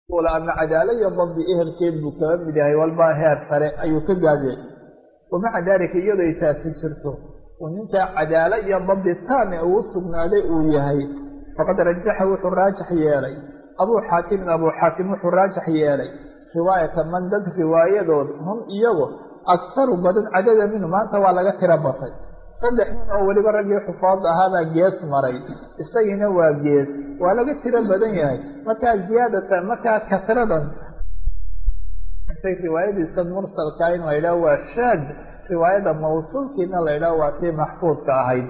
ama cadaalo iyo dabdi ehelkeed buu kaga mid yahay walba heer sare ayuu ka gaadeen wamaca daalika iyadoo ay taasi jirto uu ninkaa cadaalo iyo dabdi taame uu sugnaaday uu yahay faqad rajaxa wuxuu raajax yeelay abuu xaatimin abuu xaatim wuxuu raajax yeelay riwaayata man dad riwaayadood hum iyagu akharu badan cadada minhu maanta waa laga tiro batay saddex nin oo weliba raggii xufaad ahaabaa gees maray isagiina waa gees waa laga tiro badan yahay markaa ziyaadatan markaa kasradan riwaayadiisa mursalka in la yidhaho waa shaad riwaayada mawsuulkiina la yidhaho waa tii maxfuudka ahayd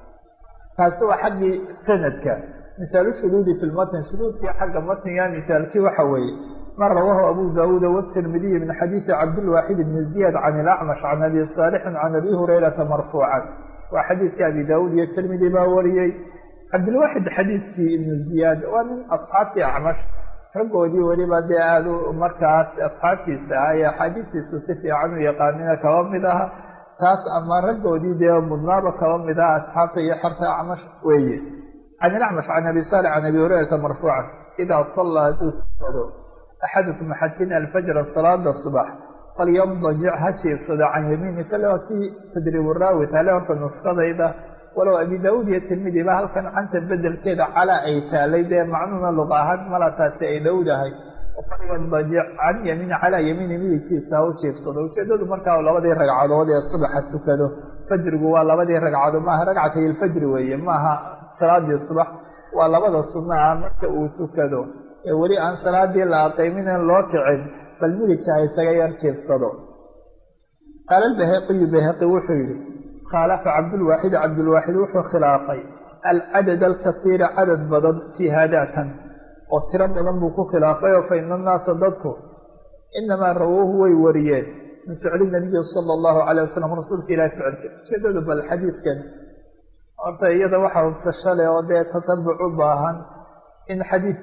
taasi waa xaggii sanadka misaalu shuduudi fi lmatn shuduudkii xagga matniga misaalkii waxa weeye ma rawaahu abu daawuuda wtirmidiyi min xadiidi cabdilwaaxid bni ziyad can ilacmash can abi saalixin can abi hurayrata marfuucan waa xadiidkii abi daawuud iyo tirmidi baa wariyey cabdilwaaxid xadiidkii ibnu ziyaad waa min asxaabtii acmash raggoodii weliba dee aada u markaas asxaabtiisa ah ee axaadiistiisu si fiican u yaqaanina kaba mid aha taas ama raggoodii dee mudnaaba kaba mid aha asxaabta iyo xerta acmash weeye can ilacmash can abi saalix can abi hurayrata marfuucan idaa sallaa hadduu tukado axadukum axadkin alfajra salaada subax falyamdajic ha jiibsado can yamiini kale waa kii tadriibu raawi tale horta nuskadayda walow abi daawuud iyo tirmidi ba halkan canta bedelkeeda calaa ay taalay dee macnuuna luqa ahaan mala taasi ay dhowdahay falyamdajic can yamiini calaa yamiini midigtiisa ha u jiibsado ujeedadu markaa labadii ragcadood ee subaxa tukado fajrigu waa labadii ragcadood maaha ragcatay ilfajri weeye maaha salaadii subax waa labada sunna ah marka uu tukado ee weli aan salaadii la aqayminan loo kicin bal midigta ha isaga yar jiibsado qaala albaheqiyu bahaqi wuxuu yidhi khaalafa cabdulwaaxid cabdulwaaxid wuxuu khilaafay alcadad alkasiira cadad badan fii haadaakan oo tiro badan buu ku khilaafay oo fa ina annaasa dadku inamaa rawuuhu way wariyeen min ficli nabiyi sala allahu calay wasalam rasuulka ilahi ficilka ujeedadu bal xadiidkan horta iyada waxa hubsasho leh oo dee tatabuc u baahan in xadiid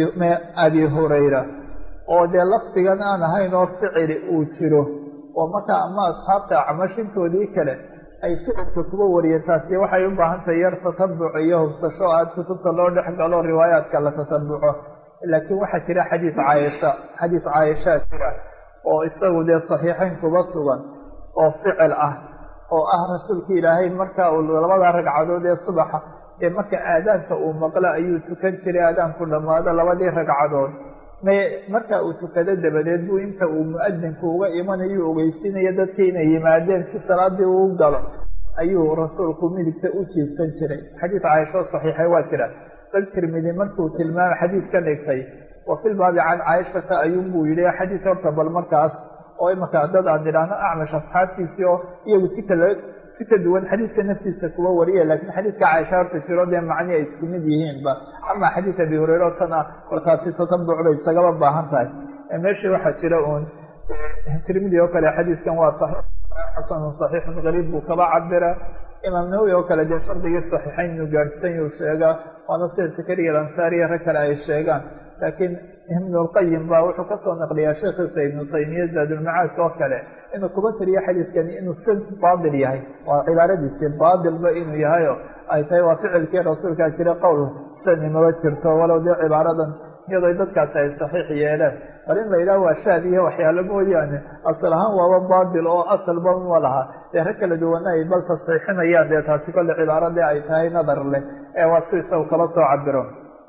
abi hurayra oo dee lafdigan aan ahayn oo ficili uu jiro oo markaa ama asxaabta acmashintoodii kale ay ficilka kuba wariyeen taasi waxay u baahan tahay yar tatabuc iyo hubsasho aad kutubta loo dhex galo riwaayaadka la tatabuco laakiin waxaa jira xadiid caayisha xadiid caayishaa jira oo isagu dee saxiixayn kuba sugan oo ficil ah oo ah rasuulka ilaahay marka uu labada ragcadood ee subaxa ee marka aadaanka uu maqlo ayuu tukan jiray aadaanku dhammaado labadii ragcadood me marka uu tukado dabadeed buu inta uu mu-adinku uga imanayo ogeysiinaya dadkii inay yimaadeen si salaadii uu galo ayuu rasuulku midigta u jiibsan jiray xadiid caaishoo saxiixay waa jira bal tirmidi markuu tilmaamay xadiid ka dhigtay wa filbaabi can caaishata ayuunbuu yidhi xadiid horta bal markaas oo imaka dad aan idhaahno acmash asxaabtiisii oo iyagu si kala si ka duwan xadiidka naftiisa kuwa wariya laakiin xadiidka caaisha horta jiro dee macni ay isku mid yihiinba ama xadiid abi hureyre oo tan ah kolkaasi tatabuc bay isagaba baahan tahay meeshii waxaa jira uun tirmidi oo kale xadiidkan waa saxiix xasanun saxiixun gariib buu kaba cabira imaam nawowi oo kale dee shardigii saxiixayn inuu gaadhsan yuu sheegaa waana sida sakariya alansaariya rag kale ay sheegaan laakiin ibnulqayim baa wuxuu kasoo naqliyaa sheekhiisa ibnu taymiya zaadulmacaadka oo kale inuu kuba tiriyo xadiidkani inuu si baatil yahay waa cibaaradiisii baatilba inuu yahayo ay tahay waa ficilkii rasuulkaa jira qowl sani maba jirto walow dee cibaaradan iyadoo dadkaasi ay saxiix yeeleen bal in la yidhaha waa shaad iyo waxyaalo mooyaane asal ahaan waaba baatil oo asalba ma laha dee rag kala duwana ay bal tasxiixinayaan dee taasi kolle cibaaradii ay tahay nadar leh ee waa si isagu kala soo cabiro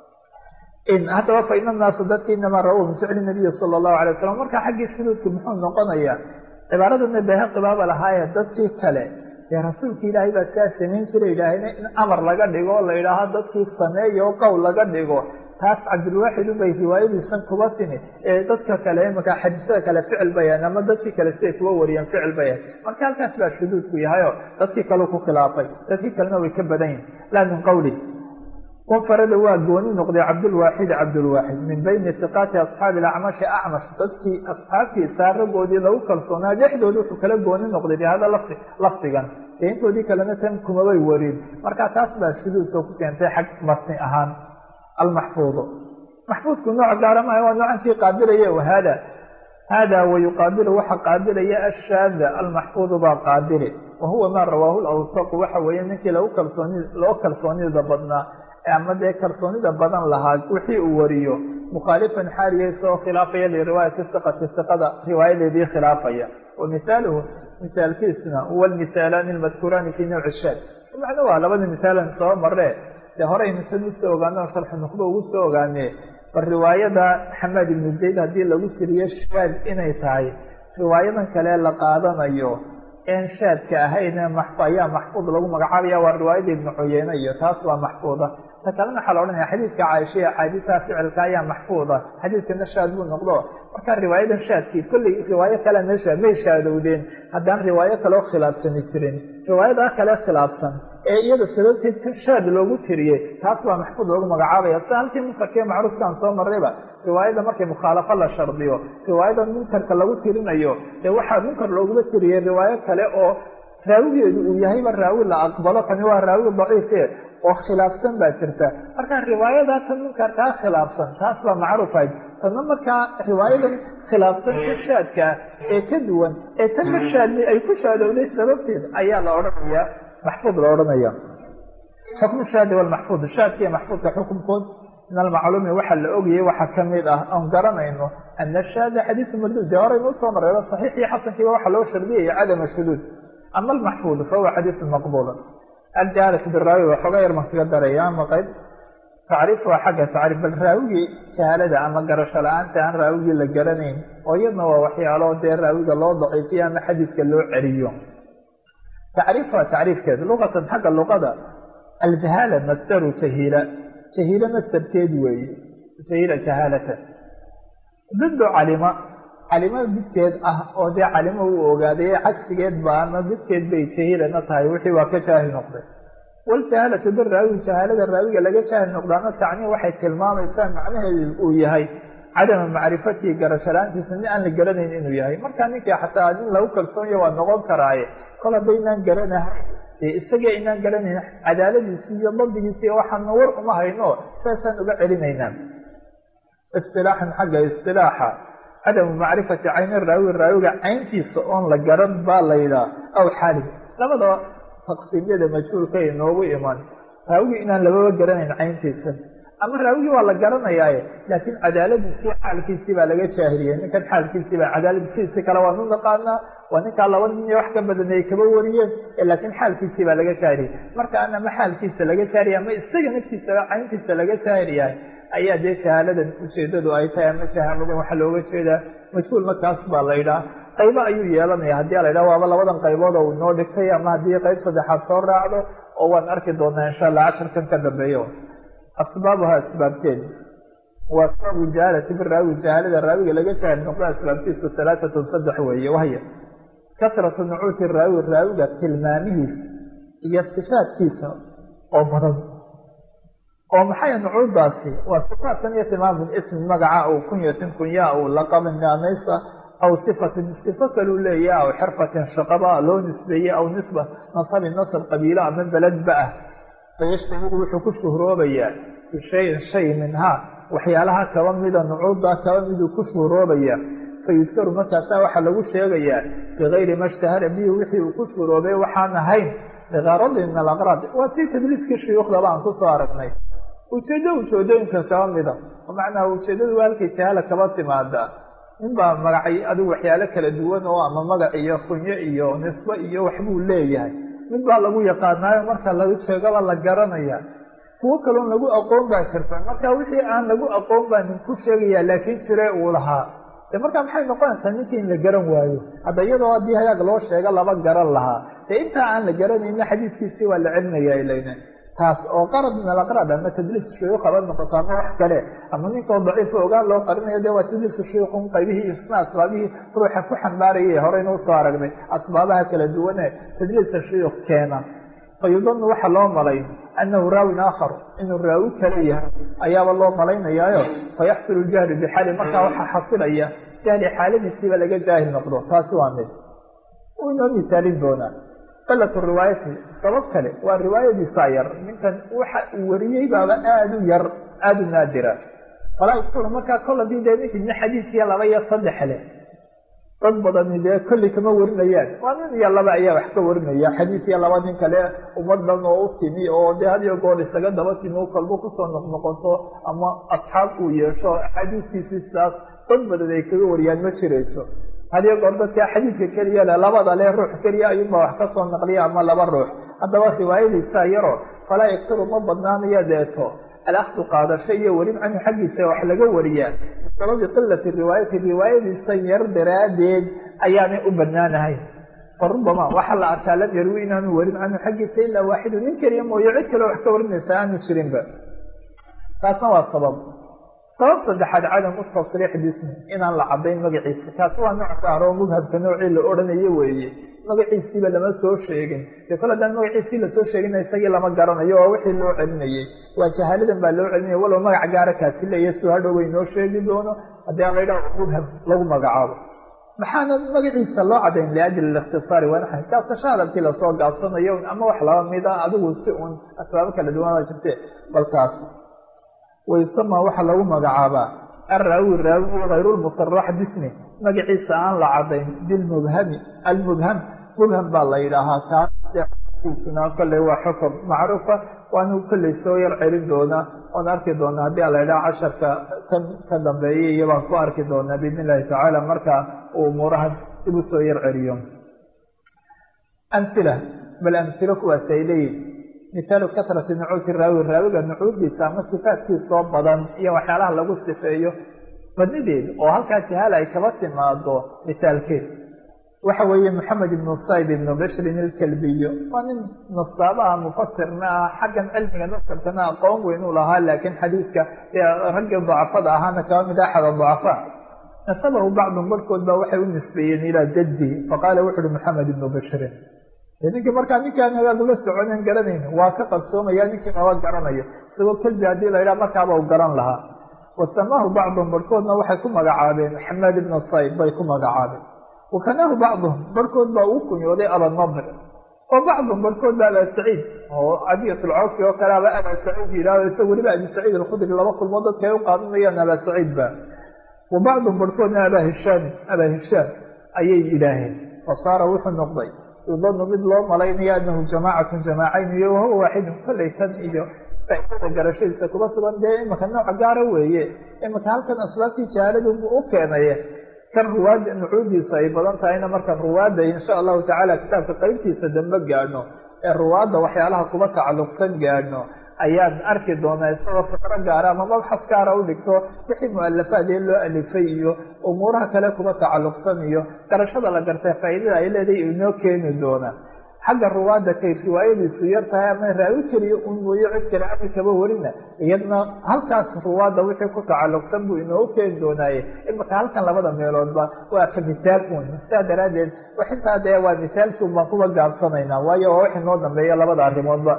haddaba fa ina naasa dadka inamaa rawow min ficli nabiyi sala allahu alay wasalam marka xaggii shuduudku muxuu noqonayaa cibaaradana bahaqi baaba lahaaye dadkii kale dee rasuulki ilaahay baa saa samayn jira yidhaahayna in amar laga dhigo oo la yidhaaho dadkii sameeya oo qowl laga dhigo taas cabdilwaaxid ubay riwaayadiisan kuba timi ee dadka kale imaka xadiisada kale ficil bayan ama dadkii kale siday kuba wariyeen ficil bayan marka halkaas baa shuduudku yahayoo dadkii kaleu ku khilaafay dadkii kalena way ka badan yihin laa min qawli wanfarada waa gooni noqday cabdulwaaxid cabdulwaaxid min bayni iqaati asxaabi acmashi acmash dadkii asxaabtiisa raggoodii lagu kalsoonaa dhexdooda wuxuu kala gooni noqday bihada lafdi lafdigan dee intoodii kalena tan kumabay warin marka taas baa shuduudka ku keentay xag matni ahaan almaxfuudu maxfuudku nooc gaara maaha waa noocankii qaabilaya hada hada wayuqaabilu waxa qaabilaya ashaada almaxfuudu baa qaabili wa huwa maa rawaahu lawsaqu waxa weeye ninkii lagu kalsooni loo kalsoonida badnaa ama dee kalsoonida badan lahaa wixii uu wariyo mukhaalifan xaaliya isagoo khilaafaya liriwaayati iqati iqada riwaayadeedii khilaafaya wa mihaaluhu mihaalkiisuna huwa almithaalaani almadkuuraani fi nawci shaad macna waa labada mithaalan soo maree dee horeynu tan usoo ogaano sharxu nuqba ugu soo ogaane bal riwaayada xamaad ibnu zayd haddii lagu tiriyo shaad inay tahay riwaayadan kale la qaadanayo een shaadka ahayn ayaa maxfuud lagu magacaabaya waa riwaayada ibnu cuyeyne iyo taas waa maxfuuda ta kalena waxaa la odhanaya xadiidka caaisha iyo axaadiistaha ficilka ayaa maxfuuda xadiidkana shaad buu noqdo marka riwaayadan shaadkii kolley riwaayo kale meesha may shaadowdeen haddaan riwaayo kaleo khilaafsani jirin riwaayadaa kale khilaafsan ee iyada sababteed shaad loogu tiriyey taas baa maxfuud loogu magacaabaya sida halkii munkarkee macruufkaan soo marrayba riwaayada markay mukhaalafo la shardiyo riwaayada munkarka lagu tirinayo dee waxaa munkar looguma tiriyey riwaayo kale oo raawigeedu uu yahayba raawi la aqbalo kani waa raawi daciife oo khilaafsan baa jirta marka riwaayada tan munkarkaa khilaafsan taas baa macruufayd tadna markaa riwaayadan khilaafsan ka shaadkaa ee ka duwan ee tan ka shaadni ay ku shaadowday sababteed ayaa la odhanayaa maxfuud la odhanaya xukmu shaadi walmaxfuud shaadkiiyo maxfuudka xukunkood min almacluumi waxaa la ogayay waxaa ka mid ah oon garanayno ana shaada xadiisu marduud dee horaynu usoo marreeba saxiixii xasankiiba waxaa loo shardiyaya cadama shuduud ama almaxfuud fahuwa xadiisu maqbuula aljaalatu biraawi waxooga yar baan kaga daraya ama qayb tacriif waa xagga tacriif bal raawigii jahaalada ama garasho la-aanta aan raawigii la garanayn oo iyadna waa waxyaalo dee raawiga loo daciifiyo ama xadiidka loo celiyo tacriif waa tacriifkeeda luqatan xagga luqada aljahaala masdaru jahiila jahiila masdarkeed weeye jahiila jahaalatan diddu calima calimo midkeed ah oo dee calimo uu ogaaday cagsigeed ba ama midkeed bay jahiilana tahay wixii waa ka jaahil noqday waljahaalatu biraawi jahaalada raawiga laga jaahil noqdaana tacniim waxay tilmaamaysaa macnaheedu uu yahay cadama macrifatihi garashalaantiisa nin aan la garanayn inuu yahay markaa ninkii xataa nin lagu kalsoonyo waa noqon karaaye kol haddaynaan garanahay dee isaga inaan garanayn cadaaladiisi iyo dabdigiisi waxaana war uma hayno saasaan uga celinaynaa istilaaxan xagga istilaaxa cadamu macrifati cayni raawi raawiga cayntiisa oon la garan baa laydhaa aw xaalig labada taqsiimyada majhuulka inoogu iman raawigii inaan lababa garanayn cayntiisa ama raawigii waa la garanayaaye laakiin cadaaladiisii xaalkiisii baa laga jaahiliyey ninkan xaalkiisii baa cadaaladiisiisi kale waan u naqaanaa waa ninkaa laba nin iyo wax ka badanay kaba wariyeen laakiin xaalkiisii baa laga jaahiliyey markaan ama xaalkiisa laga jaahiliya ama isaga naftiisaba cayntiisa laga jaahil yahay ayaa dee jahaaladan ujeedadu ay tahay ama jahaaladan waxaa looga jeedaa majhuul markaas baa la ydhaha qaybo ayuu yeelanaya haddii la ydhaha waaba labadan qaybood oo uu noo dhigtay ama haddii qayb saddexaad soo raacdo oo waan arki doonaa insha allah casharkan ka dambeeyo asbaabuha asbaabteed waa asbaabu jahaalati biraawi jahaalada raawiga laga jaahil noqdo asbaabtiisu talaatatun saddex weeye wahya kasratu nucuuti raawi raawiga tilmaamihiisa iyo sifaadkiisa oo badan oo maxay nucuudaasi waa sifaatkan iyo tilmaamkan ismi magaca aw kunyatin kunyaa aw laqabin naanaysa aw sifatin sifo kaluu leeyaha aw xirfatin shaqaba loo nisbeeye aw nisba nasabin nasab qabiilo ama beledba ah fayashtahiru wuxuu ku shuhroobayaa bishayin shay minhaa waxyaalaha kaba mida nucuudda kaba miduu ku shuhroobaya fayudkaru markaasaa waxaa lagu sheegayaa bigayri ma ishtahara bihi wixii uu ku shuhroobay waxaan ahayn bigaradin min alaqraad waa si tadliiskii shuyuukhdaba aan kusoo aragnay ujeeddo ujeedooyinka kaba mida oo macnaha ujeeddadu waa halkay jahaala kaba timaada ninbaa magacay adigu waxyaalo kala duwan oo ama magac iyo kunyo iyo nisbo iyo waxbuu leeyahay mid baa lagu yaqaanaayo marka lagu sheegaba la garanaya kuwo kaloon lagu aqoon baa jirta marka wixii aan lagu aqoon baa nin ku sheegayaa laakiin jire uu lahaa de markaa maxay noqonaysaa ninkii in la garan waayo hadda iyadoo haddii hagaag loo sheego laba garan lahaa dee intaa aan la garanayna xadiidkiisii waa la celinaya ilayna taas oo qarad min alaqraad ama tadliis shuyuukh haba noqoto ama wax kale ama ninkoo daciifo ogaan loo qarinayo de waa tadliisu shuyuukhun qaybihii isna asbaabihii ruuxa ku xambaarayay horeyna usoo aragnay asbaabaha kala duwane tadliisa shuyuukh keena fayudanu waxaa loo malay annahu raawin aakhar inuu raawi kale yahay ayaaba loo malaynayaayo fayaxsulu ljahlu bixaali markaa waxaa xasilaya jahli xaaladiisiiba laga jaahil noqdo taasi waa mid uu inoo misaalin doonaa qalatu riwaayati sabab kale waa riwaayadiisaa yar ninkan waxa uu wariyey baaba aada u yar aada u naadira falaa yadkuru markaa kol hadii dee ninkii nin xadiidkiiya laba iyo saddex leh dad badani dee kolli kama warinayaan waa nin iyo laba ayaa wax ka warinaya xadiid iyo laba nin kale ummadan oo u timi oo dee hadiyo goor isaga daba timi u kalbo kusoo noqnoqoto ama asxaab uu yeesho xadiidkiisi sidaas dad badan ay kaga wariyaan ma jirayso hadiyo goor dadka xadiidka keliya le labada le ruux keliya ayuunbaa wax kasoo naqliya ama laba ruux haddaba riwaayadiisa yaro falaa yaktaru ma badnaanayo deeto alakdu qaadasho iyo welin canhu xaggiisa wax laga wariyaa bisababi qilati riwaayati riwaayadiisa yar daraaddeed ayaanay u banaanahayn farubama waxaa la arkaa lam yarwi inaanu welin canhu xaggiisa ilaa waaxidu nin keliya mooye cid kale wax ka warinaysa aanu jirinba taasna waa sabab sabab saddexaad cadam u tasriix bismi inaan la cadayn magaciisa kaasi waa nooc gaaro mubhabka noocii la odhanayo weeye magaciisiiba lama soo sheegin dee kol haddaan magaciisii lasoo sheegina isagii lama garanayo oo wixii loo celinayay waa jahaaladan baa loo celinaya walow magac gaara kaasi leeya suu hadhow way noo sheegi doono haddii aan la yidhaho mubham lagu magacaabo maxaana magaciisa loo cadayn liajli likhtisaari wanaxan gaabsasho hadalkii lasoo gaabsanayo ama wax laba mid ah adigu si uun asbaabo kala duwan baa jirte bal taas waysama waxaa lagu magacaabaa araawi raawi hayrulmusarax bismi magaciisa aan la cadayn bilmubhami almubham mubham baa la yidhaahaa kaasuna kolley waa xukun macruufa waanu kolley soo yar celin doonaa oon arki doonaa haddii ala yidhaha casharka kan ka dambeeyay iyo baan ku arki doonaa biidn illahi tacaala marka uu umuuraha dib u soo yar celiyo amhila bal amhilo kuwaas ay leeyihin mithaalu katrati nucuuti raawi raawiga nucuudiisa ama sifaatkiisoo badan iyo waxyaalaha lagu sifeeyo badnideed oo halkaa jahaal ay kaba timaado mithaalkeed waxa weeye moxamed ibnu sayb ibnu bishrin ilkalbiyo waa nin nasaabaha mufasirna ah xaggan cilmiga nasarkana aqoon weyn uu lahaa laakiin xadiidka raggii dacafada ahaana kaba mid axada dacafaa nasabahu bacdun barhkood baa waxay u nisbeeyeen ilaa jaddihi faqaala wuxu uhi moxamed ibnu bishrin ninkii markaa ninkaan hagaag ula soconen garanayn waa ka qarsoomaya ninkii maba garanayo isagoo kelbi haddii la yidhaha markaaba u garan lahaa wasamaahu bacduhum barhkoodna waxay ku magacaabeen xamaad ibna sayb bay ku magacaabeen wakanaahu bacduhum barhkood baa uu kunyooday abanadr wa bacduhum barhkood ba abaa saciid oo cadiyatulcawfi oo kale aba abaa saciid yidhahdo isaga weliba abi saciid alkhudri laba kulmood dadka ay u qaadanayaan abaa saciid ba wa bacduhum barhkoodna abaa hishaami abaa hishaam ayay yidhaaheen fasaara wuxuu noqday yudanu mid loo malaynayo anahu jamaacatun jamaacayn iyo wahuwa waaxidun kollay tan iyo faaidada garashadiisa kuma sugan dee imika nooc gaara weeye imika halkan asbaabtii jahaaladu u keenaye kan ruwaadda nucuudiisu ay badan tahayna markaan ruwaadda insha allahu tacaala kitaabka qaybtiisa dambe gaadhno ee ruwaadda waxyaalaha kuba tacalluqsan gaadhno ayaan arki doonaa isagoo fikro gaara ama mabxad gaara u dhigto wixii mu-alafaad ee loo alifay iyo umuuraha kale kuba tacalluqsan iyo garashada la gartay faa'iidada ay leedahay inoo keeni doonaa xagga ruwaadda kay riwaayadiisu yar tahay ama raawi keliya un mooye cid kale ami kaba warina iyadna halkaas ruwaadda wixii ku tacalluqsan buu inoogu keeni doonaaye imika halkan labada meeloodba waa ka mithaal un sidaa daraaddeed waxintaa dee waa mithaalkii un baan kuba gaabsanaynaa waayo waa wax inoo dambeeya labada arrimoodba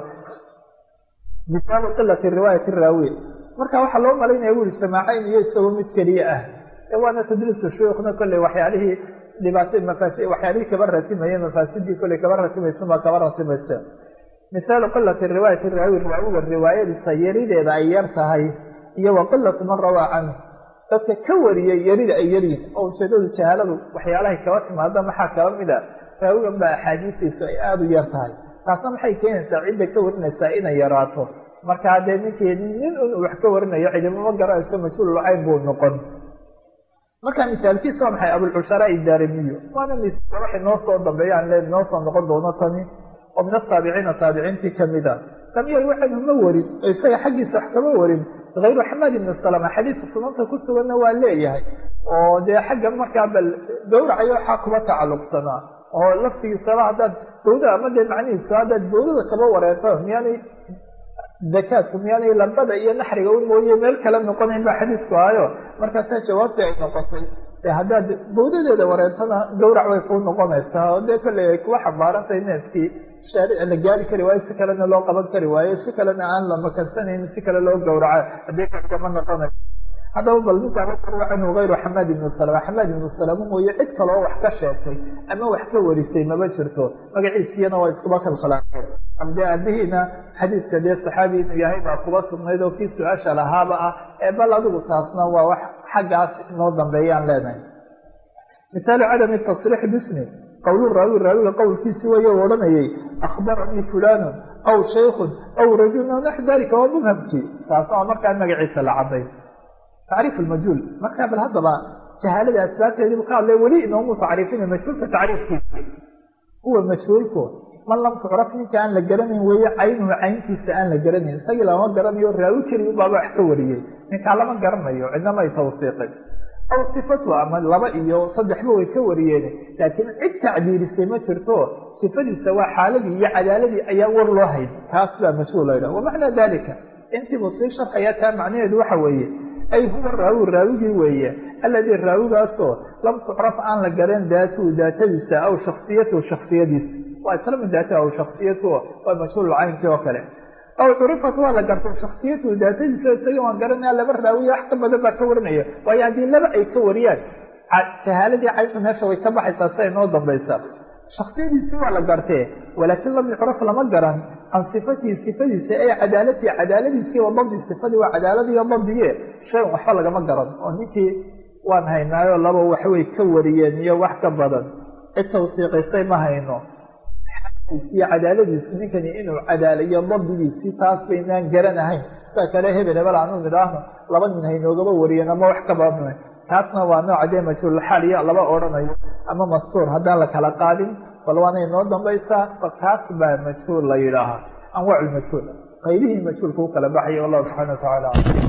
mithaalu qilati riwaayati raawi marka waxaa loo malaynaya wuri jamaacayn iyo isagoo mid keliya ah ee waana tadliisu shuyuukhna kolley waxyaalihii dhibaato mafaasi waxyaalihii kaba ratimaya mafaasidii kolley kaba ratimaysunbaa kaba ratimaysa mithaalu qilati riwaayati raawi raawiga riwaayadiisa yarideeda ay yar tahay iyo wa qilatu man rawaa canhu dadka ka wariyay yarida ay yaryihin oo ujeedadu jahaaladu waxyaalahay kaba timaada maxaa kaba mid a raawigan baa axaadiistiisu ay aada u yar tahay taasna maxay keenaysaa cidda ka warinaysaa inay yaraato marka haddee ninkii nin un wax ka warinayo cidimama garanayso majhuulul cayn buu noqon marka mithaalkiisa waa maxay abulcushara idaarimiyo waana waxay noo soo dambeeyaan le noo soo noqon doono tani oo min ataabiciina taabiciintii kamid a lam yar waxaynu ma warin oo isaga xaggiisa wax kama warin hayru xamaad ibni salama xadiidka sunanta ku suganna waa leeyahay oo dee xagga markaa bal gawracayo waxaa kuba tacalluqsanaa oo laftigiisaba haddaad bawda ama dee macnihiisu haddaad bawdada kaba wareerto miyaanay dakaadku miyaanay lambada iyo naxriga u mooye meel kale noqonayn baa xadiidku ahayo markaasaa jawaabtii ay noqotay de haddaad bawdadeeda wareertana gawrac way kuu noqonaysaa oo dee kolley ay kuwa xambaarantay neefkii shaaric la gaari kari waayo si kalena loo qaban kari waayo si kalena aan la makansanaynin si kale loo gawraco haddii kakama noqonayo haddaba bal ninkaa rawa canhu hayru xamaad ibnu salama xamaad ibnu salama mooye cid kaloo wax ka sheegtay ama wax ka warisay maba jirto magaciisiyana waa iskuba khalkhalaaqeen amde aabihiina xadiidka dee saxaabi inuu yahay baa kuba sugnayd oo kii su-aasha lahaaba ah ee bal adigu taasna waa wax xaggaas inoo dambeeyaan leenahay mihaalu cadami tasriix bismi qowlu raawi raawiga qowlkiisi weeye u odhanayay akhbaranii fulaanun aw shaykhun aw rajulun aw naxu dalika waa mubhamkii taasna waa markaa magaciisa la cadday tacriif lmajhuul markaa bal haddaba jahaalada asbaabteediibu ka hadlay weli inoomu tacriifina majhuulka tacriifkiisa huwa majhuulku man lam tucraf ninka aan la garanayn weeye caynuhu cayntiisa aan la garanayn isagii lama garanayo raawi keliya ubaaba wax ka wariyey ninkaa lama garanayo cidnama ay tawsiiqin aw sifatu ama laba iyo saddexba way ka wariyeen laakiin cid tacdiilisay ma jirto sifadiisa waa xaaladii iyo cadaaladii ayaa war loo hayn kaas baa majhuul laydhaha wamacnaa dalika intiibu sii sharxayaa taa macnaheedu waxa weeye ay huwa raawi raawigii weeye alladii raawigaasoo lam tucraf aan la garan daatuhu daatadiisa aw shaksiyatuhu shaksiyadiisa waa isla mid daatahu aw shaksiyatuhu waa majhuul caynkii oo kale aw curifat waa la gartay shaksiyatuhu daatadiisa isaga waan garanaya laba raawiya wax ka badan baa ka warinaya waayo haddii laba ay ka wariyaan jahaaladii cayntu meesha way ka baxaysaa siday noo dambaysaa shaksiyadiisii waa la gartee walaakin lam yucraf lama garan can sifatihi sifadiisa ee cadaalatihi cadaaladiisii wa dabdi sifadii waa cadaaladiiyo dabdiye shayan waxba lagama garan oo ninkii waan haynaayo laba waxbay ka wariyeen iyo wax ka badan cid tawsiiqisay ma hayno iyo cadaaladiisi ninkani inuu cadaalayo dabdigiisii taas baynaan garanahayn sida kale hebel hebel aanu nidhaahno laba nin haynoogaba wariyeen ama wax ka badan taasna waa nooca dee majhuulxaal iyo laba odhanayo ama mastuur haddaan la kala qaadin bal waanay noo dambaysaa bal taas baa majhuul la yidhaahaa anwaac lmajhuul qaybihii majhuulka u kala baxaya wallahu subxana wa tacaala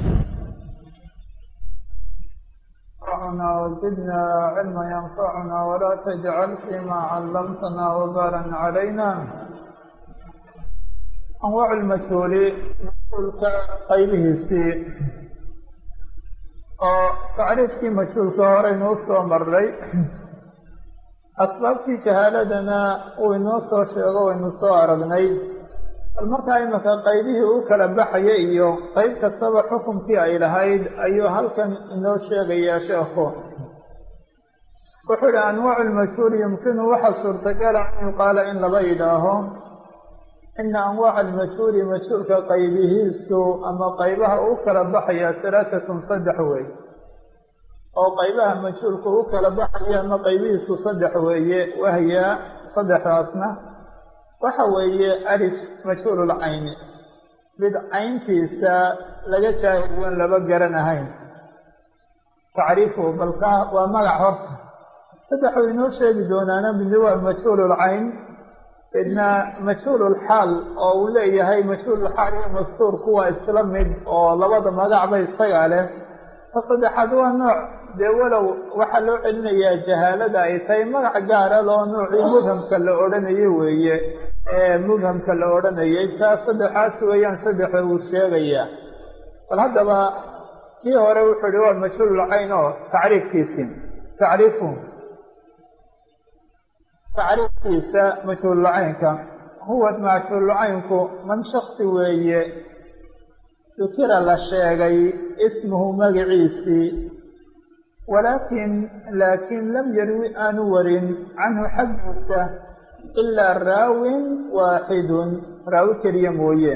ينفعنا وزدنا علما ينفعنا ولا تجعل فيما علمتنا وبالا علينا anwaac lmajhuuli majhuulka qaybihiisii oo tacriifkii majhuulka horeynuu soo maray asbaabtii jahaaladana uu inoo soo sheego waynu soo aragnay bal markaa imika qaybihii u kala baxaya iyo qayb kastaba xukunkii ay lahayd ayuu halkan inoo sheegayaa sheekhu wuxuu ihi anwaacu lmajhuuli yumkinu waxa suurtagala an yuqaala in laba yidhaaho ina anwaaca almajhuuli majhuulka qaybihiisu ama qaybaha u kala baxaya halaatatun saddex wey oo qaybaha majhuulka u kala baxaya ama qaybihiisu saddex weeye wahya saddexdaasna waxa weeye alif majhuululcayni mid cayntiisa laga jaahilwan laba garanahayn tacriifuhu balka waa magac horta saddexuu inoo sheegi doonaana midna waa majhuululcayn midna majhuululxaal oo uu leeyahay majhuululxaal iyo mastuurku waa isla mid oo labada magacba isagaa leh ta saddexaad waa nooc dee walow waxaa loo celinayaa jahaalada ay tahay magac gaara loo noocii mubhamka la odhanayo weeye ee mubhamka la odhanayay taas saddexaas weeyaan saddexa uu sheegayaa bal haddaba kii hore wuxuu ihi waa majhuululcayn oo tacriifkiisii tacriifu tacriifkiisa majhuululcaynka huwa majhuululcaynku man shaksi weeye dukira la sheegay ismuhu magaciisii walaakin laakiin lam yarwi aanu warin canhu xaggiisa ilaa raawin waaxidun raawi keliya mooye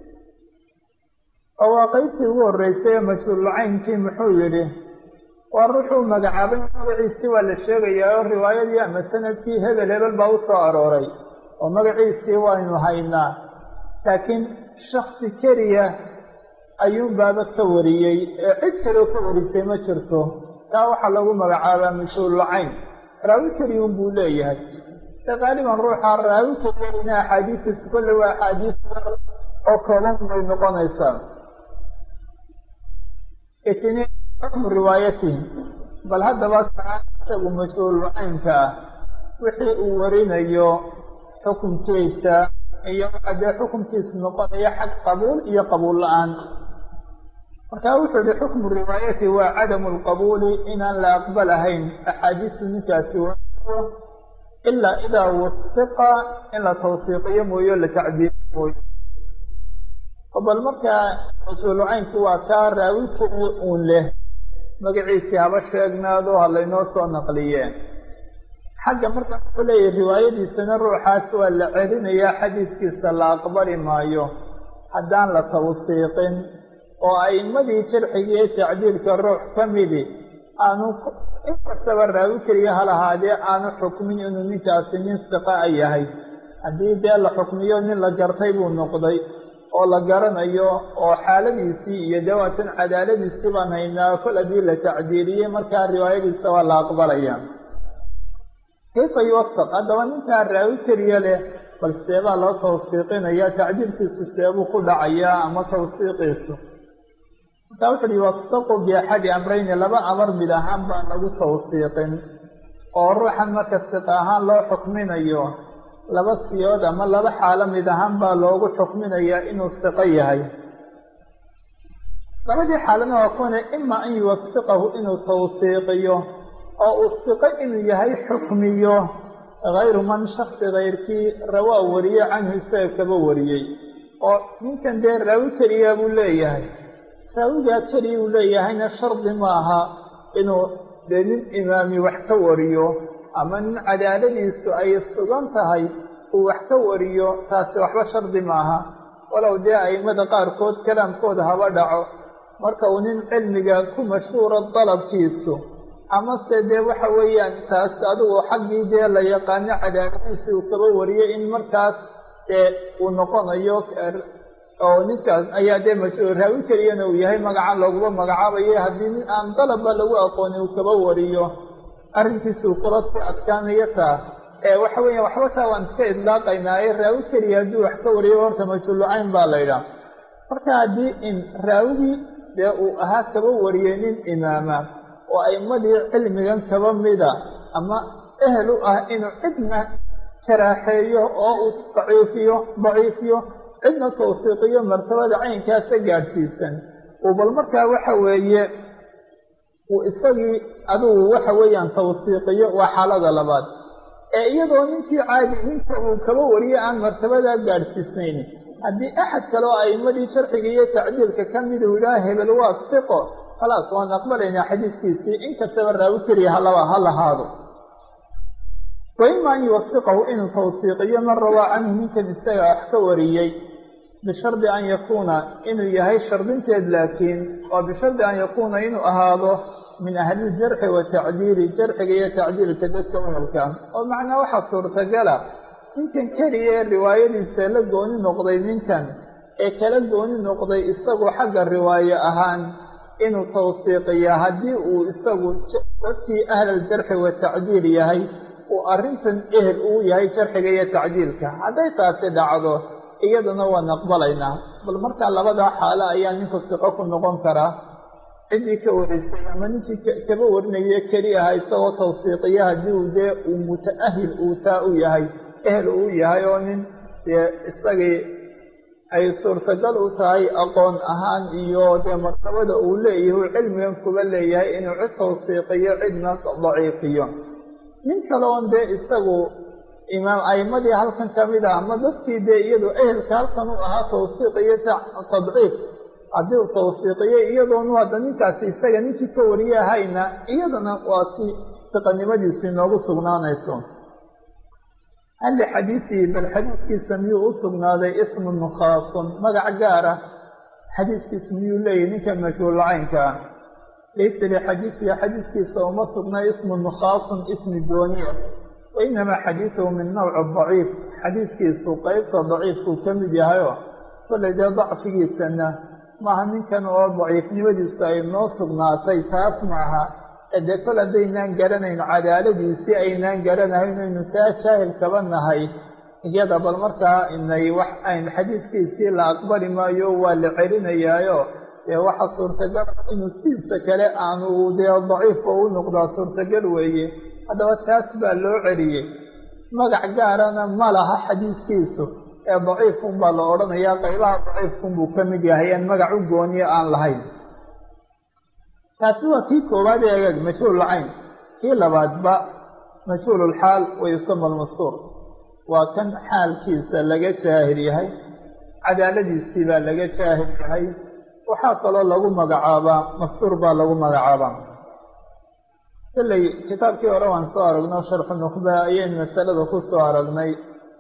oo waa qaybtii ugu horreysay ee majhuululcaynkii muxuu yidhi waa ruuxuu magacaabay magaciisii waa la sheegayaa oo riwaayadii ama sanadkii hebel hebel baa u soo arooray oo magaciisii waynu haynaa laakiin shaksi keliya ayuun baaba ka wariyey ee cid kaleo ka warisay ma jirto taa waxaa lagu magacaabaa majhuululcayn raawi keliyun buu leeyahay de qaaliban ruuxa raawi keliyana axaadiistiisa kolle waa axaadiis oo kooban bay noqonaysaa itniin xukmu riwaayatihi bal haddaba kaa isagu majhuululcaynka ah wixii uu warinayo xukunkiisa iyo waxa dee xukunkiisu noqonaya xag qabuul iyo qabuul la-aan marka wuxuu yihi xukmu riwaayati waa cadamu lqabuuli inaan la aqbalahayn axaadiistu ninkaasi wariyo ilaa idaa wasiqa in la tawsiiqiyo mooyo la tacdiiriyo mooyo bal markaa majhuululcaynki waa kaa raawi keliya uun leh magaciisii haba sheegnaado ha laynoo soo naqliyeen xagga markaa wuxuu leeyahy riwaayadiisana ruuxaas waa la celinayaa xadiiskiisa la aqbali maayo haddaan la tawsiiqin oo a'immadii jarxiga iyo tacdiilka ruux ka midi aanu inkastaba raawi keliya ha lahaadee aanu xukmin inuu ninkaasi nin siqa a yahay haddii dee la xukmiyo nin la gartay buu noqday oo la garanayo oo xaaladiisii iyo dawaatan cadaaladiisii baan haynaa kol haddii la tacdiiliyey markaa riwaayadiisa waa la aqbalaya kayfa yuwasaq haddaba ninkaa raawi keliya leh bal seebaa loo tawsiiqinaya tacdiilkiisu seebuu ku dhacayaa ama tawsiiqiisu markaa wuxu uhi yuwasaqu biaxadi amrayni laba amar mid ahaan baan lagu tawsiiqin oo ruuxan marka siqa ahaan loo xukminayo laba siyood ama laba xaalo mid ahaan baa loogu xukminayaa inuu siqo yahay labadii xaalana waa kuwana ima an yuwasiqahu inuu tawsiiqiyo oo uu siqo inuu yahay xukmiyo hayru man shaksi kayrkii rawaa wariye canhu isaga kaba wariyey oo ninkan dee raawi keliya buu leeyahay raawigaa keliya uu leeyahayna shardi maaha inuu dee nin imaami wax ka wariyo ama nin cadaaladiisu ay sugan tahay uu wax ka wariyo taasi waxba shardi maaha walow dee a'immada qaarkood kalaamkooda haba dhaco marka uu nin cilmiga ku mashhuuro dalabkiisu amase dee waxa weeyaan taas adigu xaggii dee la yaqaano cadaaladiisi uu kaba wariyey in markaas dee uu noqonayo oo ninkaas ayaa dee mashhuur raawi keliyana uu yahay magacan looguma magacaabayo haddii nin aan dalabba lagu aqooni uu kaba wariyo arrinkiisuu kula sii adkaanayo taa ee waxa weeya waxba taa waan iska idlaaqaynaaye raawi keliya haddii wax ka wariyo horta majhuulucayn baa la ydhaha marka haddii in raawigii dee uu ahaa kaba wariyey nin imaama oo a'imadii cilmigan kaba mida ama ehel u ah inuu cidna jaraaxeeyo oo uu daciifiyo daciifiyo cidna tawsiiqiyo martabada caynkaasa gaadhsiisan uu bal markaa waxa weeye uu isagii adigu waxa weeyaan tawsiiqiyo waa xaalada labaad ee iyadoo ninkii caadi ninka uu kaba wariye aan martabadaa gaadhsiisnayn haddii axad kale oo a'immadii jarxiga iyo tacdiilka ka mid uu yidhaha hebel waa siqo khalaas waan aqbalaynaa xadiidkiisii inkastaba raawi keliya halaba ha lahaado wa ima an yuwasiqahu inuu tawsiiqiyo man rawaa canhu ninkan isaga wax ka wariyey bishardi an yakuuna inuu yahay shardinteed laakiin oo bishardi an yakuuna inuu ahaado min ahliljarxi watacdiili jarxiga iyo tacdiilka dadka uhelka oo macnaa waxaa suurtagala ninkan keliya ee riwaayadiisa la gooni noqday ninkan ee kala gooni noqday isagu xagga riwaaye ahaan inuu tawsiiqiya haddii uu isagu dadkii ahlaljarxi watacdiil yahay uu arrintan ehel uu yahay jarxiga iyo tacdiilka hadday taasi dhacdo iyaduna waan aqbalaynaa bal markaa labadaa xaalo ayaa ninku siqo ku noqon karaa ciddii ka warisay ama ninkii kaba warinaye keli aha isagoo tawsiiqiya haddii uu dee uu muta'ahil uu taa u yahay ehel uu yahay oo nin dee isagii ay suurtagal u tahay aqoon ahaan iyo dee martabada uu leeyahay uu cilmigan kuba leeyahay inuu cid tawsiiqiyo cidna daciifiyo nin kale oon dee isagu imaam a'imadii halkan ka mid ah ama dadkii dee iyadu ehelka halkan u ahaa tawsiiq iyo tadciif haddii uu tawsiiqiyo iyadoonu hadda ninkaasi isaga ninkii ka wariye ahayna iyadana waa si siqanimadiisu inoogu sugnaanayso halli xadiisii bal xadiidkiisa miyuu u sugnaaday ismun khaasun magac gaara xadiidkiisa miyuu leeyahy ninka majhuulacaynka ah laysa lixadiisihi xadiidkiisa uma sugna ismun khaasun ismi gooniya wa inamaa xadiiduhu min nawci daciif xadiidkiisu qeybta daciifkuu ka mid yahayo kollay dee dacfigiisana maaha ninkan oo daciifnimadiisu ay noo sugnaatay taas maaha dee kol haddaynaan garanayn cadaaladiisii aynaan garanahayn aynu taa jaahil kaba nahay iyada bal markaa inay wax ayn xadiidkiisii la aqbali maayo waa la celinayaayo dee waxa suurtagal inuu sidiisa kale aanu dee daciifka u noqdaa suurtagal weeye haddaba taas baa loo celiyey magac gaarana ma laha xadiidkiisu ee daciifkun baa la odhanayaa qaybaha daciifkun buu ka mid yahay aan magac u gooniye aan lahayn taasi waa kii koowaad ee egaag majhuululcayn kii labaadba majhuululxaal wa yusama almastuur waa kan xaalkiisa laga jaahil yahay cadaaladiisii baa laga jaahil yahay waxaa kaloo lagu magacaabaa mastuur baa lagu magacaabaa kolley kitaabkii hore waan soo aragno sharxu nukhba ayaynu masalada ku soo aragnay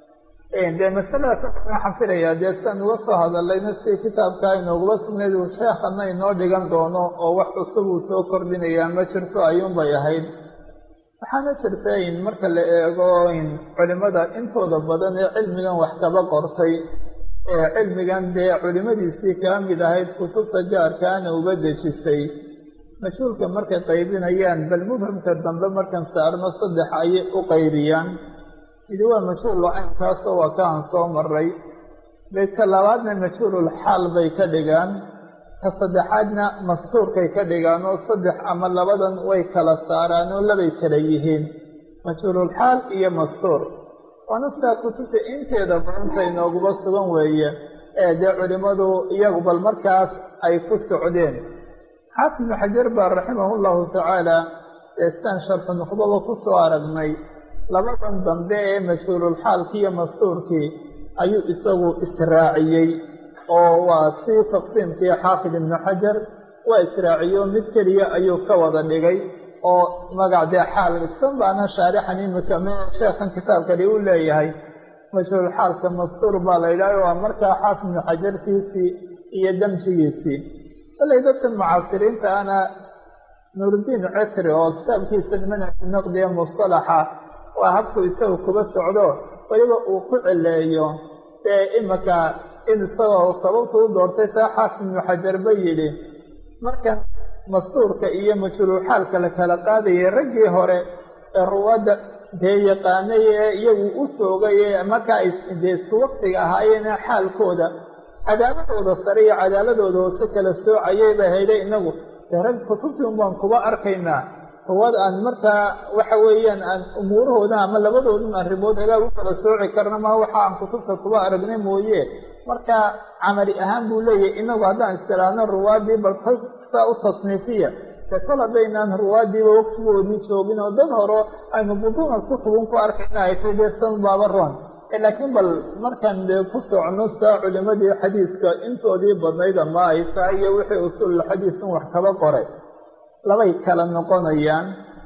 dee masalada waxaan filayaa dee siaan uga soo hadallayna si kitaabka inoogula sugnayd uu sheekhana inoo dhigan doono oo wax cusub uu soo kordhinayaa ma jirto ayuunbay ahayd waxaana jirta in marka la eego in culimada intooda badan ee cilmigan wax kaba qortay ee cilmigan dee culimadiisii kaa mid ahayd kutubta gaarkaana uga dejisay majhuulka markay qaybinayaan bal mubhamka dambe markan saarno saddex ayay u qaybiyaan midi waa majhuul caynkaasoo waa ka aan soo maray beydka labaadna majhuulul xaal bay ka dhigaan ka saddexaadna mastuurkay ka dhigaan oo saddex ama labadan way kala saaraan oo labay kala yihiin majhuulul xaal iyo mastuur waana sidaa kutubta inteeda badanta inooguba sugan weeye ee dee culimmadu iyagu bal markaas ay ku socdeen xaafid ibnu xajar baa raximahu llahu tacaala ee sidaan sharxu nuqdaba ku soo aragnay labadan dambe ee majhuululxaalkii iyo mastuurkii ayuu isagu israaciyey oo waa si taqsiimkii xaafid ibnu xajar waa israaciyo mid keliya ayuu ka wada dhigay oo magac dee xaal isan baana shaarixan imika m sheekhan kitaabkani u leeyahay majhuulxaalka mastuur baa la yidhaha waa markaa xaafid ibnu xajarkiisii iyo damjigiisii balay dadkan mucaasiriinta ana nuuruddiin cetri oo kitaabkiisa manhaju naqdiya mustalaxa waa habku isaga kuba socdo weliba uu ku celeeyo dee imika in isagoo sababtu u doortay taa xaafid ibnu xajar ba yidhi markan mastuurka iyo majhuululxaalka la kala qaadayay raggii hore ee ruwadda dee yaqaanay ee iyagu u joogay ee markaa ay dee isku waktiga ahaayeene xaalkooda cadaaladooda sare iyo cadaaladooda hoose kala soocayay bay hayday inagu dee rag kutubtii un baan kuba arkaynaa ruwad aan markaa waxa weeyaan aan umuurahooda ama labadoodun arrimood hagaag u kala sooci karna ma waxa aan kutubta kuba aragnay mooye marka camali ahaan buu leeyahay inagu haddaan istiraahno ruwaaddii bal saa u tasniifiya dee kol haddaynaan ruwaaddiiba waqtigoodii joogin oo dad horo aynu buduuna kutubun ku arkayna ay tay dee san baaba roon laakiin bal markaan dee ku socno saa culimadii xadiidka intoodii badnayd ama ay tahay iyo wixii usuululxadiidkan wax kaba qoray labay kala noqonayaan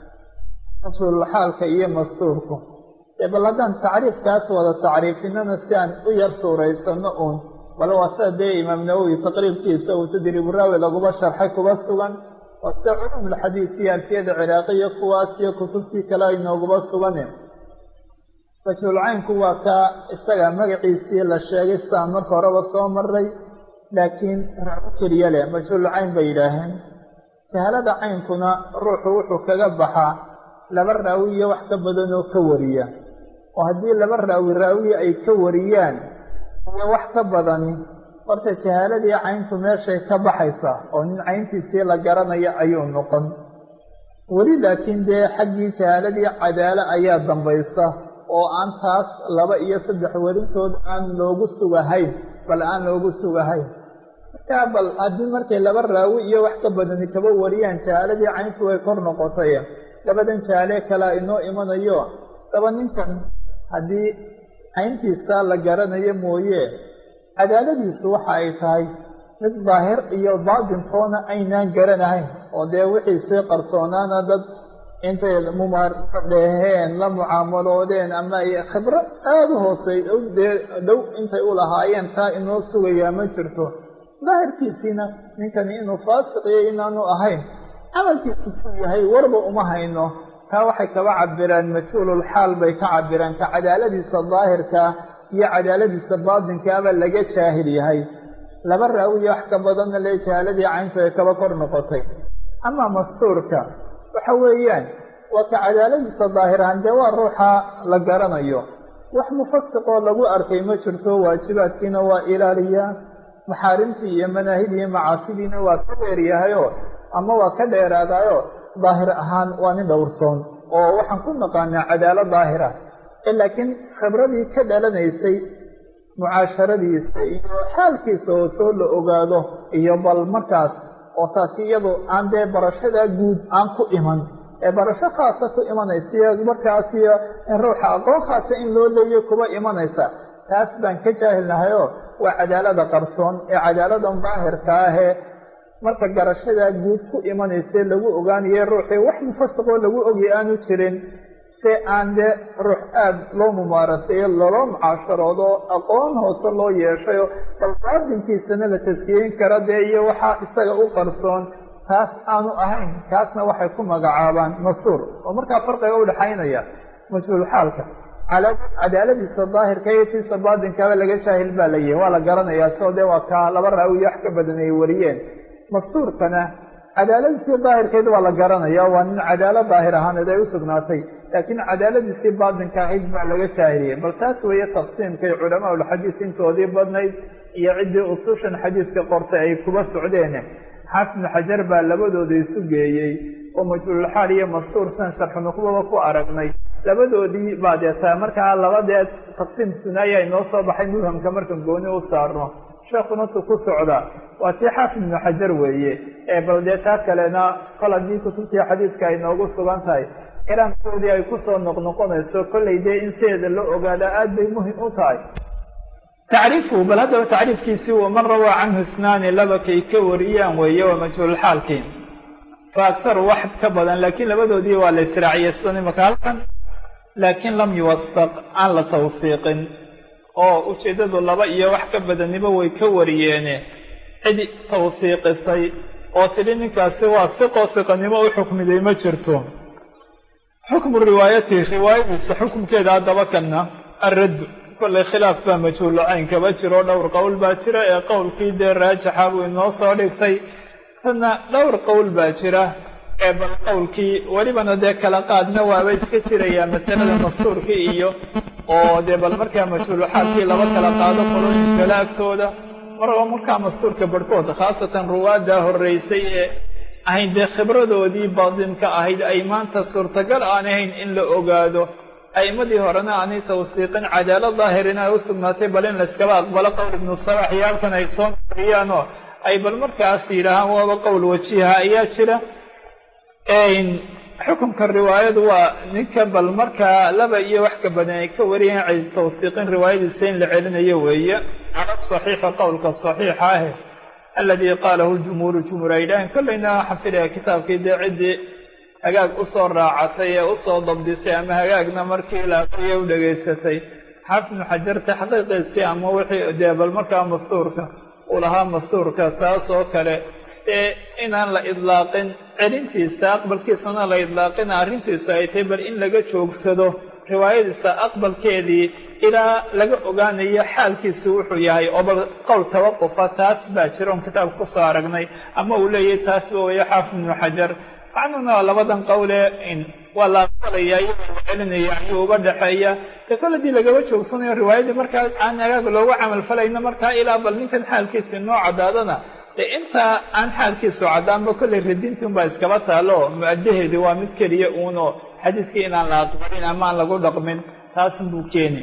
usuululxaalka iyo mastuurku dee bal haddaan tacriifkaas wada tacriifinana si aan u yar suuraysano uun bal waa sida dee imaam nawowi taqriibkiisa uu tadriiburaawi laguba sharxay kuba sugan waa sida culumulxadiid iyo alfiyada ciraaqiya kuwaas iyo kutubtii kale ay nooguba suganen majhuulcaynku waa kaa isaga magaciisii la sheegay sidaan marka horeba soo maray laakiin raaco keliya leh majhuulcayn bay yidhaaheen jahalada caynkuna ruuxu wuxuu kaga baxaa laba raawi iyo wax ka badan oo ka wariya oo haddii laba raawi raawi ay ka wariyaan iyo wax ka badani horta jahaaladii cayntu meeshay ka baxaysaa oo nin cayntiisii la garanayo ayuu noqon weli laakiin dee xaggii jahaaladii cadaalo ayaa dambaysa oo aan taas laba iyo saddex werintood aan loogu sugahayn bal aan loogu sugahayn markaa bal haddii markay laba raawi iyo wax ka badani kaba wariyaan jahaaladii cayntu way kor noqotay labadan jahaale kalea inoo imanayo daba ninkan haddii cayntiisa la garanayo mooye cadaaladiisu waxa ay tahay mid daahir iyo baatintoona aynaan garanahayn oo dee wixiisii qarsoonaana dad intay mumaardheeheen la mucaamaloodeen ama ay khibro aada u hoosey dee dhow intay u lahaayeen taa inoo sugayaa ma jirto daahirkiisiina ninkani inuu faasiqiyo inaanu ahayn camalkiisu suu yahay warba uma hayno taa waxay kaba cabiraan majhuululxaal bay ka cabiraan ka cadaaladiisa daahirkaa iyo cadaaladiisa baatinkaaba laga jaahil yahay laba raawiyo wax ka badanna le jahaaladii cayntu ay kaba kor noqotay amaa mastuurka waxa weeyaan waa ka cadaaladiisa daahirahan dee waa ruuxa la garanayo wax mufasiqoo lagu arkay ma jirto waajibaadkiina waa ilaaliyaa maxaarimtii iyo manaahidii iyo macaasidiina waa ka dheeryahayoo ama waa ka dheeraadaayoo daahir ahaan waa nin dhowrsoon oo waxaan ku naqaanaa cadaalad daahira laakiin khibradii ka dhalanaysay mucaasharadiisa iyo xaalkiisa oo soo la ogaado iyo bal markaas oo taasi iyadu aan dee barashadaa guud aan ku iman ee barasho khaasa ku imanaysa markaas iyo in ruuxa aqoon khaasa in loo leeyo kuba imanaysa taas baan ka jaahilnahayoo waa cadaalada qarsoon ee cadaaladan daahirka ahee marka garashadaa guud ku imanaysa lagu ogaanaye ruuxii wax mufasiqoo lagu ogay aanu jirin se aan dee ruux aada loo mumaaraseeyo loloo mucaasharoodo aqoon hoose loo yeeshayo bal baadinkiisana la taskiyeyn kara dee iyo waxaa isaga u qarsoon taas aanu ahayn kaasna waxay ku magacaabaan mastuur oo markaa farqiga u dhexaynaya majhuulxaalka cadaaladiisa daahirka iyo tiisa baadinkaba laga jaahil baa la yihi waa la garanayaa soo dee waa kaa laba raawiyo wax ka badan ay wariyeen mastuurkana cadaaladiisii daahirkeed waa la garanaya waa nin cadaalo daahir ahaaneed ay u sugnaatay laakiin cadaaladiisii baadinka ahayd baa laga jaahiliyey bal taas weeye taqsiimkay culamaaulxadiid intoodii badnayd iyo ciddii usushan xadiidka qortay ay kuba socdeen xaafidnu xajar baa labadooda isu geeyey oo majhuululxaal iyo mastuur san sharxunuqbaba ku aragnay labadoodii baa deetaa markaa labadeed taqsiim sunaaya inoo soo baxay mubhamka markan gooni u saarno sheekuna tu ku socda waa tii xaafid ibnu xajar weeye ee bal dee taa kalena kol haddii kutubtii xadiidka ay noogu sugan tahay iraankoodii ay kusoo noqnoqonayso kollay dee in sideeda la ogaada aad bay muhim u tahay tacriifu bal haddaba tacriifkiisii waman rawaa canhu isnaani laba kay ka wariyaan weeye waa majhuulxaalkii fa akharu wax ka badan laakiin labadoodii waa la israaciyey sidan imaka halkan laakiin lam yuwasaq aan la tawfiiqin oo ujeeddadu laba iyo wax ka badaniba way ka wariyeene cid tawfiiqisay oo tidhi ninkaasi waa hiqoo hiqanimo u xukmiday ma jirto xukmu riwaayati riwaayadiisa xukumkeeda haddaba kana arraddu kollay khilaaf baa majhuulacayn kaba jiro dhowr qowl baa jira ee qowlkii dee raajixa buu inoo soo dhigtay tana dhowr qowl baa jira ee bal qowlkii welibana dee kala qaadna waaba iska jirayaa masalada mastuurkii iyo oo dee bal markaa majhuuluxaalkii laba kala qaado qolooyin kale agtooda maraba markaa mastuurka barhkood khaasatan ruwaaddaa horreysay ee ahayn dee khibradoodii baadinka ahayd ay maanta suurtagal aan ahayn in la ogaado a'immadii horena aanay tawfiiqin cadaalad daahirina ay u sugnaatay bal in layskaba aqbalo qowl ibnu salax iyo halkan ay soo mariyaanoo ay bal markaas yidhaahaan waaba qowl wajiha ayaa jira xukunka riwaayadu waa ninka bal markaa laba iyo wax ka badan ay ka wariyeen cid tawfiiqin riwaayadiisa in la celinayo weeye cala saxiixa qowlka saxiixa ah aladii qaalahu jumhuuru jumhuur ay yidhaaheen kollayna waxaan filaya kitaabkii dee ciddii hagaag usoo raacatay ee usoo dabdisay ama hagaagna markii la aqriya u dhegaysatay xaafidnu xajar taxqiiqiisii ama wixii dee bal markaa mastuurka uu lahaa mastuurka taas oo kale ee inaan la idlaaqin celintiisa aqbalkiisana la idlaaqin arrintiisu ay tahay bal in laga joogsado riwaayadiisa aqbalkeedii ilaa laga ogaanayo xaalkiisu wuxuu yahay oo bal qowl tawaqufa taas baa jira oon kitaabka kusoo aragnay ama uu leeyahay taasba weeye xaafid ibnu xajar macnuna labadan qowle waa la aqbalaya iyagoo la celinaya ayuu uga dhexeeya dee kol haddii lagaba joogsanayo riwaayadii markaa aan agaag looga camal falayno markaa ilaa bal ninkan xaalkiisi noo caddaadana dee intaa aan xaalkiisu caddaanba kollay radintii unbaa iskaba taalo mu-addaheedii waa mid keliya uunoo xadiidkii inaan la aqbalin ama aan lagu dhaqmin taasun buu keeni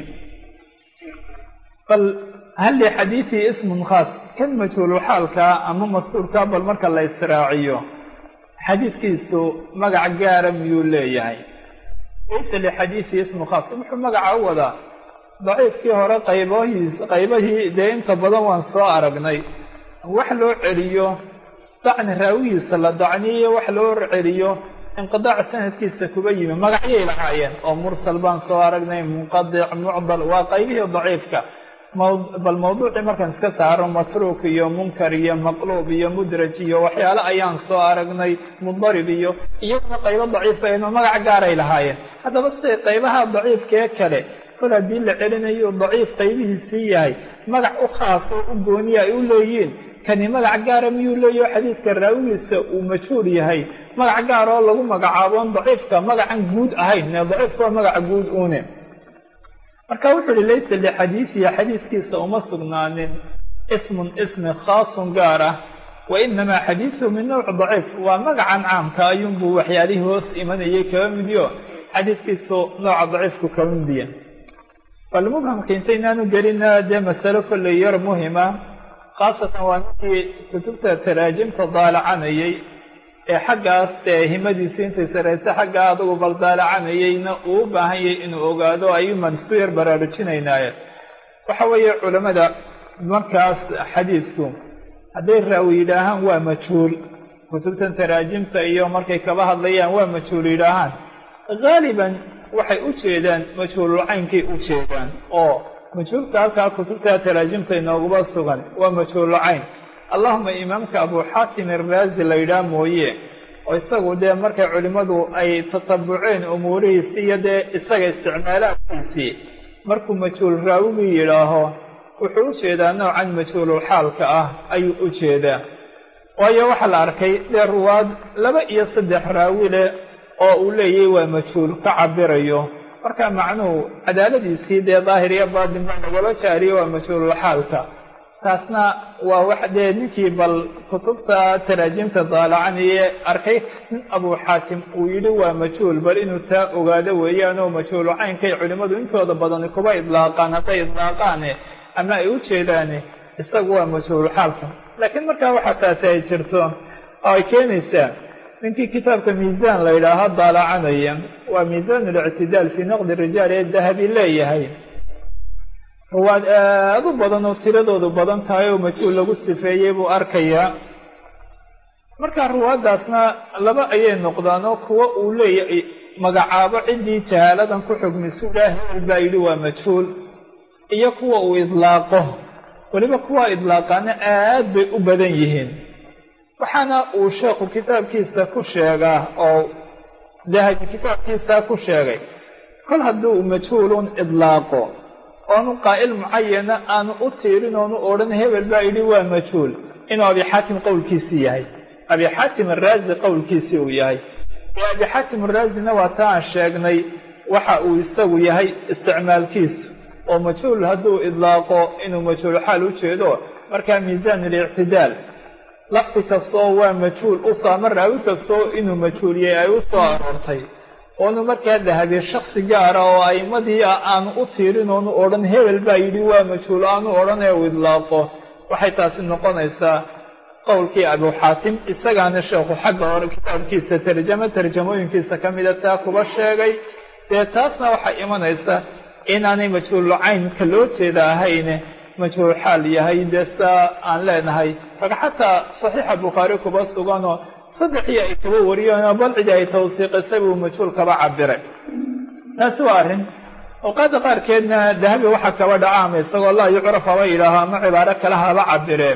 bal hal lixadiidii ismun khaas kan majhuulu xaalkaa ama masuurkaa bal marka la israaciyo xadiidkiisu magac gaara miyuu leeyahay laysa lixadiidii ismu khaas wuxuu magaca u wadaa daciifkii hore qaybahiis qaybahii dee inta badan waan soo aragnay wax loo celiyo dacni raawigiisa la dacniyo wax loo celiyo inqidaac sanadkiisa kuba yimi magacyay lahaayeen oo mursal baan soo aragnay munqadic mucdal waa qaybihii daciifka bal mawduucii markaan iska saaro matruuk iyo munkar iyo maqluub iyo mudraj iyo waxyaale ayaan soo aragnay mudarib iyo iyaguna qaybo daciifa eno magac gaaray lahaayeen haddaba siday qaybaha daciifkee kale kol haddii la celinayo daciif qaybihiisii yahay magac u khaasoo u gooniya ay u leeyihiin kani magac gaara miyuu leeyaho xadiidka raawigiisa uu majhuul yahay magac gaar oo lagu magacaaboon daciifka magacan guud ahayn ne daciifka waa magaca guud uune marka wuxuu uhi laysa lixadiidihi xadiidkiisa uma sugnaanin ismun ismi khaasun gaar ah wa inamaa xadiiduhu min nawc daciif waa magacan caamka ayuunbuu waxyaalihii hoos imanayay kaba midyo xadiidkiisu nooca daciifku kaba midiya bal mubhamka intaynaanu gelina dee masalo kolley yar muhima khaasatan waa ninkii kutubta taraajimta daalacanayay ee xaggaas dee himadiisu intay saraysa xaggaa adugu bal daalacanayayna uu u baahan yahay inuu ogaado ayuumaan isku yar baraarujinaynaaye waxa weeye culammada markaas xadiidku hadday raawi yidhaahaan waa majhuul kutubtan taraajimta iyo markay kaba hadlayaan waa majhuul yidhaahaan haaliban waxay u jeedaan majhuululcaynkay u jeedaan oo majhuulka halkaa kutubta taraajimta inoogaba sugan waa majhuulucayn allahuma imaamka abu xaatim iraazi la yidhaah mooye oo isagu dee markay culimmadu ay tatabuceen umuurihiisi iyo dee isaga isticmaalaadkiisii markuu majhuul raawigii yidhaaho wuxuu u jeedaa noocan majhuululxaalka ah ayuu u jeedaa waayo waxaa la arkay dee ruwaad laba iyo saddex raawi leh oo uu leeyahy waa majhuul ka cabirayo marka macnuhu cadaaladiisii dee daahir iyo baatin baa nagala jaariyo waa majhuululxaalka taasna waa wax dee ninkii bal kutubta taraajimta daalacanayee arkay nin abuu xaatim uu yidhi waa majhuul bal inuu taa ogaado weeyaan oo majhuulu caynkay culimmadu intooda badani kuba idlaaqaan hadday idlaaqaane ama ay u jeedaane isagu waa majhuulxaalka laakiin markaa waxaa taasi ay jirto oo ay keenaysaa ninkii kitaabka miisaan la yidhaaho daalacanaya waa miisaan alictidaal fii naqdi rijaal ee dahabi leeyahay ruwaad aada u badan oo tiradoodu badan tahay oo majhuul lagu sifeeyey buu arkayaa marka ruwaaddaasna laba ayay noqdaan oo kuwa uu leeyahay magacaabo ciddii jahaaladan ku xugmisu ilaa hebel baa yidhi waa majhuul iyo kuwa uu idlaaqo weliba kuwa idlaaqaana aad bay u badan yihiin waxaana uu sheekhu kitaabkiisa ku sheegaa oo dahabi kitaabkiisa ku sheegay kol hadduu majhuulun idlaaqo oonu qaa'il mucayana aanu u tiirin oonu odhan hebel baa yidhi waa majhuul inuu abi xaatim qowlkiisii yahay abi xaatim araazi qowlkiisii uu yahay ee abi xaatim araazina waa ta aan sheegnay waxa uu isagu yahay isticmaalkiisu oo majhuul hadduu idlaaqo inuu majhuul xaal u jeedo markaa miisaan alictidaal lafdi kastoo waa majhuul u saama raawi kastoo inuu majhuuliyey ay u soo aroortay oonu markaa dahabi shaksi gaara oo a'immadii ah aanu u tiirin oonu odhan hebel baa yidhi waa majhuul aanu odhan ee uu idlaaqo waxay taasi noqonaysaa qowlkii abu xaatim isagaana sheekhu xagga hore kitaabkiisa tarjamo tarjamooyinkiisa ka mida taa kuba sheegay dee taasna waxay imanaysaa inaanay majhuulu caynka loo jeeda ahayne majhuul xaal yahay dee saa aan leenahay rag xataa saxiixa bukhaari kuba suganoo saddexii ay kaba wariyeenoo bal cidi ay tawsiiqisay buu majhuul kaba cabiray taasi waa arrin awqaadda qaarkeedna dahabi waxaa kaba dhaca ama isagoo laa yucraf haba yidhaaho ama cibaaro kale haba cabiree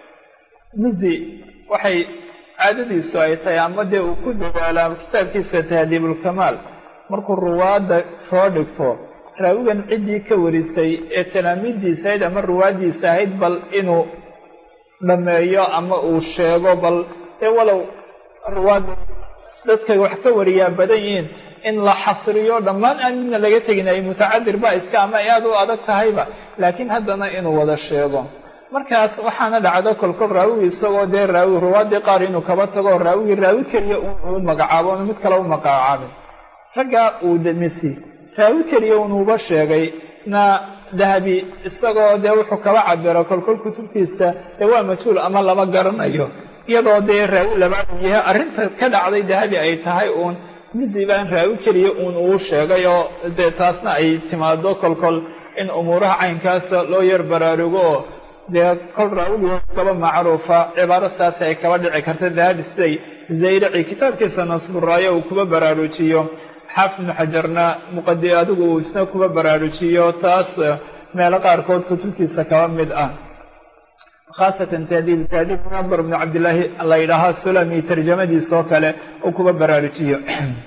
mizi waxay caadadiisu ay tahay ama dee uu ku dadaalaa kitaabkiisa tahdiibulkamaal markuu ruwaadda soo dhigto raawigan ciddii ka warisay ee talaamiiddiisa ahayd ama ruwaaddiisa ahayd bal inuu dhameeyo ama uu sheego bal ee walow ruwaadda dadkay wax ka wariyaa badan yihiin in la xasriyo dhammaan aan midna laga tegin ay mutacadir ba iska ama ay aada u adag tahayba laakiin haddana inuu wada sheego markaas waxaana dhacdo kolkol raawigi isagoo dee raawi ruwaaddii qaar inuu kaba tago raawigii raawi keliya uu magacaabo onu mid kale u magacaabin raggaa uu demisi raawi keliya unuuba sheegay na dahabi isagoo dee wuxuu kaba cabiro kolkol kutubtiisa dee waa majhuul ama lama garanayo iyadoo dee raawi labaad uu yahay arrinta ka dhacday dahabi ay tahay uun misi baan raawi keliya uun uu sheegay oo dee taasna ay timaado kolkol in umuuraha caynkaasa loo yar baraarugo oo dee kol raawigii kaba macruufa cibaaro saasi ay kaba dhici karta dahabi siday zayraci kitaabkiisa nasburaayo uu kuba baraarujiyo xaafid ibnu xajarna muqadi adigu uu isna kuba baraarujiyo taas meelo qaarkood kutubtiisa kaba mid ah khaasatan tahdiib tahdiib nadar ibnu cabdillaahi la yidhaahaa sulami tarjamadiisa oo kale uu kuba baraarujiyo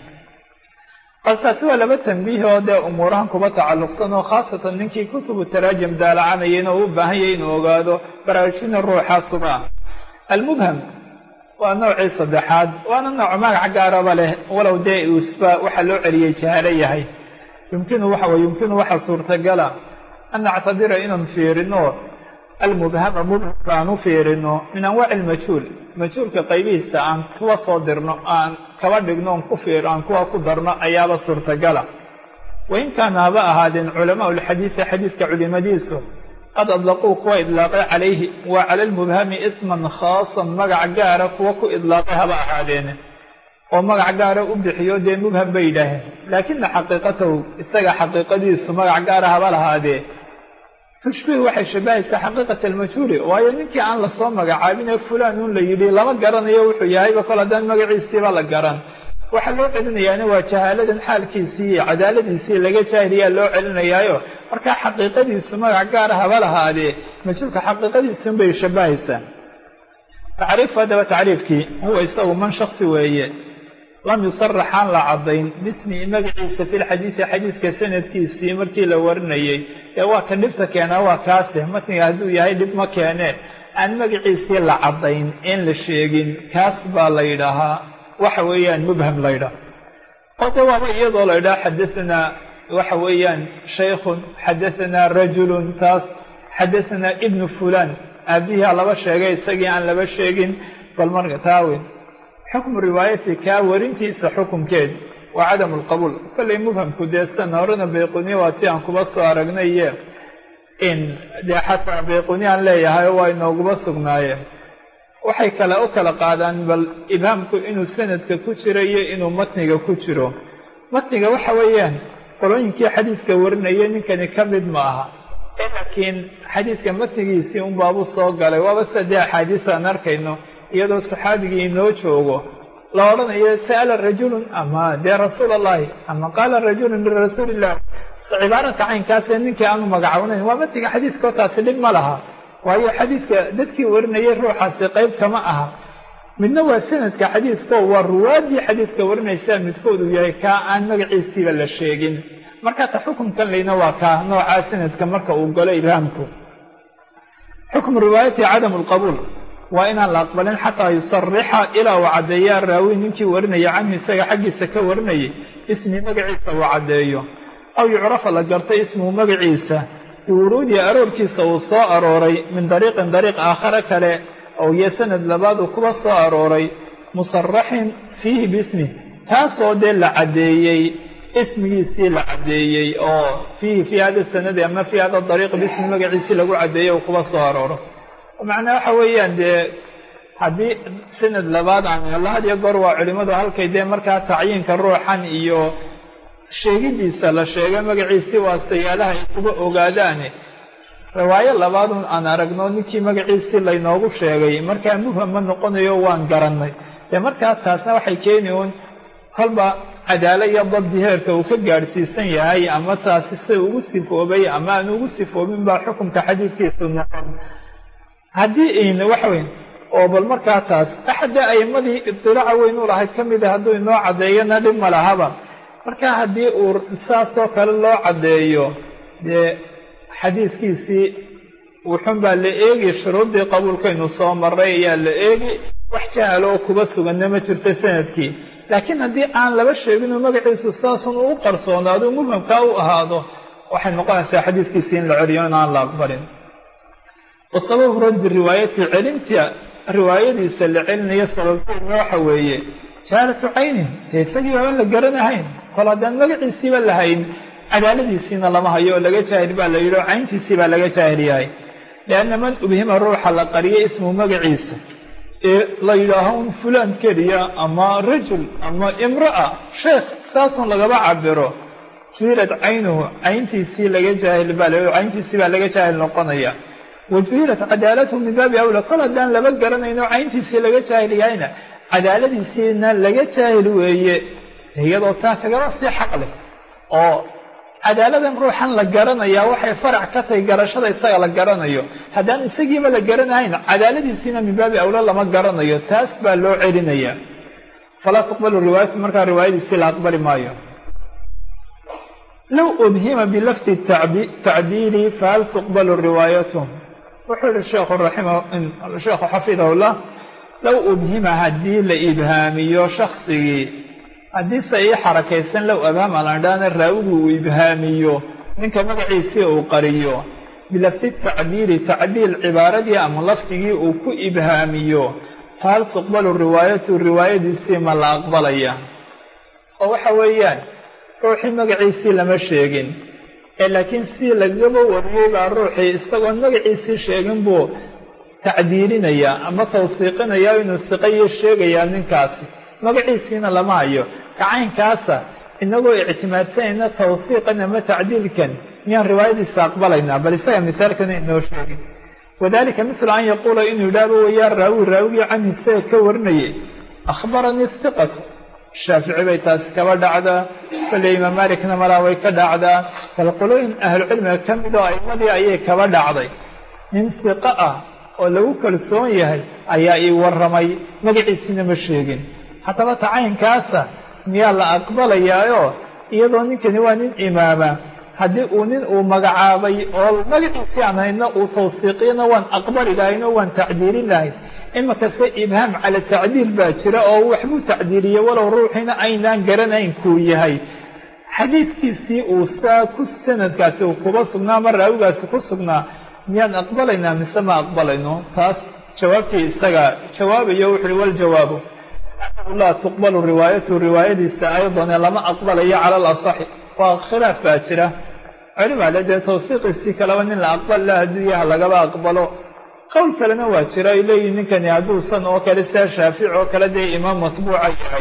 bal taasi waa laba tambiih oo dee umuurahan kuba tacalluqsan oo khaasatan ninkii kutubu taraajim daalacanaya inuu u baahan yahay inuu ogaado baraarujina ruuxaasuba ah almubham waa noocii saddexaad waana nooc magac gaaraba leh walow dee uusba waxaa loo celiyey jahaalo yahay yumkinu waxa weye yumkinu waxa suurtagala an nactabira inaan fiirino almubhama mubhamka aan u fiirino min anwaaci ilmajhuul majhuulka qaybihiisa aan kuwa soo dirno aan kaba dhigno on ku fiir aan kuwa ku darno ayaaba suurtagala wain kaana haba ahaadeen culamaau lxadiidi xadiidka culimadiisu qad adlaquu kuwa idlaaqay calayhi wa cala lmubhami isman khaasan magac gaara kuwa ku idlaaqay haba ahaadeene oo magac gaara u bixiyo dee mubham bay yidhaaheen laakina xaqiiqatahu isaga xaqiiqadiisu magac gaara haba lahaadee tushbiih waxay shabahaysaa xaqiiqata almajhuuli waayo ninkii aan lasoo magacaabin ee fulaan uun la yidhi lama garanayo wuxuu yahayba kol haddaan magaciisiiba la garan waxaa loo celinayaana waa jahaaladan xaalkiisii iyo cadaaladiisii laga jaahiliyaa loo celinayaayo markaa xaqiiqadiisu magac gaara haba lahaadee majhuulka xaqiiqadiisunbay shabahaysaa tacriifu haddaba tacriifkii huwa isagu man shaksi weeye lam yusarax aan la caddayn bismihi magaciisa fi lxadiidi xadiidka sanadkiisii markii la warinayey ee waa ka dhibta keenaa waa kaase matniga hadduu yahay dhib ma keene aan magaciisii la caddayn in la sheegin kaas baa la yidhaahaa waxa weeyaan mubham la ydhaha oo de waaba iyadoo la ydhaha xadaanaa waxa weeyaan shaykhun xadaanaa rajulun taas xadaanaa ibnu fulan aabihiaa laba sheegay isagii aan laba sheegin bal marka taawen xukmu riwaayati kaa warintiisa xukumkeed waa cadamu lqabuul kollay mubhamku dee san horena bayquniya waa ti aan kuba soo aragnaye in dee xataa bayquniya aan leeyahay waa inooguba sugnaayeen waxay kale u kala qaadaan bal ibhaamku inuu sanadka ku jiro iyo inuu matniga ku jiro matniga waxa weeyaan qolooyinkii xadiidka warinaya ninkani ka mid ma aha laakiin xadiidka matnigiisii un baabu soo galay waaba sida dee axaadiis aan arkayno iyadoo saxaabigii inoo joogo la odhanayo sa'ala rajulun ama dee rasuul allahi ama qaala rajulun lirasuuli illah cibaaradka caynkaasee ninkii aanu magacawnayn waa matniga xadiidkao taasi dhib ma laha waayo xadiidka dadkii warinayay ruuxaasi qayb kama aha midna waa sanadka xadiidko waa ruwaaddii xadiidka warinaysaa midkoodu yahay kaa aan magaciisiiba la sheegin marka ta xukunkan layna waa kaa noocaa sanadka marka uu galo ibhaamku xukmu riwaayati cadamu lqabuul waa inaan la aqbalin xataa yusarixa ilaa uu caddeeyaa raawi ninkii warinaya canhu isaga xaggiisa ka warinayay ismi magaciisa uu caddeeyo aw yucrafa la gartay ismuhu magaciisa biwuruudi aroorkiisa uu soo arooray min dariiqin dariiq aakhare kale oo iyo sanad labaad uu kuba soo arooray musaraxin fiihi biismih taasoo dee la caddeeyey ismigiisii la caddeeyey oo fiihi fii hada sanadi ama fii hada dariiq bismi magaciisii lagu caddeeyey uu kuba soo arooro macnaa waxa weeyaan dee haddii sanad labaad aan helo had iyo goor waa culimmadu halkay dee markaa tacyiinka ruuxan iyo sheegidiisa la sheegay magaciisii waa sayaalaha ay kuga ogaadaane riwaayo labaadun aan aragno ninkii magaciisii laynoogu sheegay markaa mubham ma noqonayo waan garannay dee markaa taasna waxay keeni uun kolba cadaalo iyo dabdi heerka uu ka gaadhsiisan yahay ama taasi sida ugu sifoobay ama aan ugu sifoobin baa xukunka xadiidkiisu noqon haddii ayna waxa weyn oo bal markaa taas axadda a'imadii idilaaca weyn u lahayd ka mida hadduu inoo caddeeyana dhib ma lahaba marka haddii uu saasoo kale loo caddeeyo dee xadiidkiisii wuxun baa la eegi shuruuddii qabuulkaynu soo marray ayaa la eegi wax jahalo oo kuba suganna ma jirto sanadkii laakiin haddii aan laba sheeginoo magaciisu saasun uu qarsoonaado mubhamkaa u ahaado waxay noqonaysaa xadiidkiisii in la celiyo in aan la aqbalin wa sababu raddi riwaayati celinta riwaayadiisa la celinayo sababteedna waxa weeye jaalatu caynin dee isagii baaban la garanahayn kol haddaan magaciisiiba lahayn cadaaladiisiina lama hayo oo laga jaahil baa la yidhi oo cayntiisii baa laga jaahil yahay lianna man ubhima ruuxa la qariyay ismu magaciisa ee la yidhaaho un fulaan keliya ama rajul ama imra'a sheekh saasun lagaba cabiro juhilad caynuhu cayntiisii laga jaahil baa la cayntiisii baa laga jaahil noqonaya wa juhilat cadaalatuhu min baabi awla kol haddaan laba garanayno cayntiisii laga jaahil yahayna cadaaladiisiina laga jaahil weeye iyadoo taa kagaba sii xaq leh oo cadaaladan ruuxan la garanayaa waxay farac ka tahay garashada isaga la garanayo haddaan isagiiba la garanahayn cadaaladiisiina min baabi awla lama garanayo taas baa loo celinayaa falaa tuqbalu riwaayatu markaa riwaayadiisii la aqbali maayo low ubhima bilafdi tacdiili fahal tuqbalu riwaayatu wuxuu yihi sheekhu raximah sheekhu xafidahullah low ubhima haddii la ibhaamiyo shaksigii haddii se ii xarakaysan low abhaama la idhaana raawigu uu ibhaamiyo ninka magaciisii uu qariyo bilafdi tacdiili tacdiil cibaaradii ama lafdigii uu ku ibhaamiyo fahal tuqbalu riwaayatu riwaayadiisii ma la aqbalaya oo waxa weeyaan ruuxii magaciisii lama sheegin ee laakiin sidii lagaba wariyey baa ruuxii isagoon magaciisii sheegin buu tacdiilinayaa ama tawsiiqinayaa inuu siqayo sheegayaa ninkaasi magaciisiina lama hayo kacaynkaasa inagoo ictimaadsanayna tawfiiqan ama tacdiilkan miyaan riwaayadiisa aqbalaynaa bal isaga misaalkana inoo sheegin wadalika mithla an yaquula inuu yidhaahdo wayaa raawi raawigii canhu isaga ka warinayay akhbaranii hiqatu shaafici bay taasi kaba dhacdaa kolley imaam malikna malaa way ka dhacdaa bal qolooyin ahlucilmiga ka mid oo a'imadii ayay kaba dhacday nin hiqo ah oo lagu kalsoon yahay ayaa ii warramay magaciisiina ma sheegin haddaba tacaynkaasa miyaa la aqbalayaayo iyadoo ninkani waa nin imaama haddii uu nin uu magacaabay oo magaciisii aan hayno uu tawfiiqiyana waan aqbali lahayn oo waan tacdiilin lahayn imakase ibhaam cala tacdiil baa jira oo waxbuu tacdiiliyey walow ruuxiina aynaan garanayn kuu yahay xadiidkiisii uu saa ku sanadkaasi uu kuba sugnaa ama raawigaasi ku sugnaa miyaan aqbalaynaa mise ma aqbalayno taas jawaabtii isaga jawaabayo wuxu uhi waljawaabu laa tuqbalu riwaayatu riwaayadiisa aydan ee lama aqbalayo cala alasaxi waa khilaaf baa jira culimaa le dee tawfiiqiisii kaleba nin la aqbal la hadduu yaha lagaba aqbalo qowl kalena waa jira ay leeyihin ninkani hadduusan oo kale sidaa shaafici oo kale dee imaam matbuuca yahay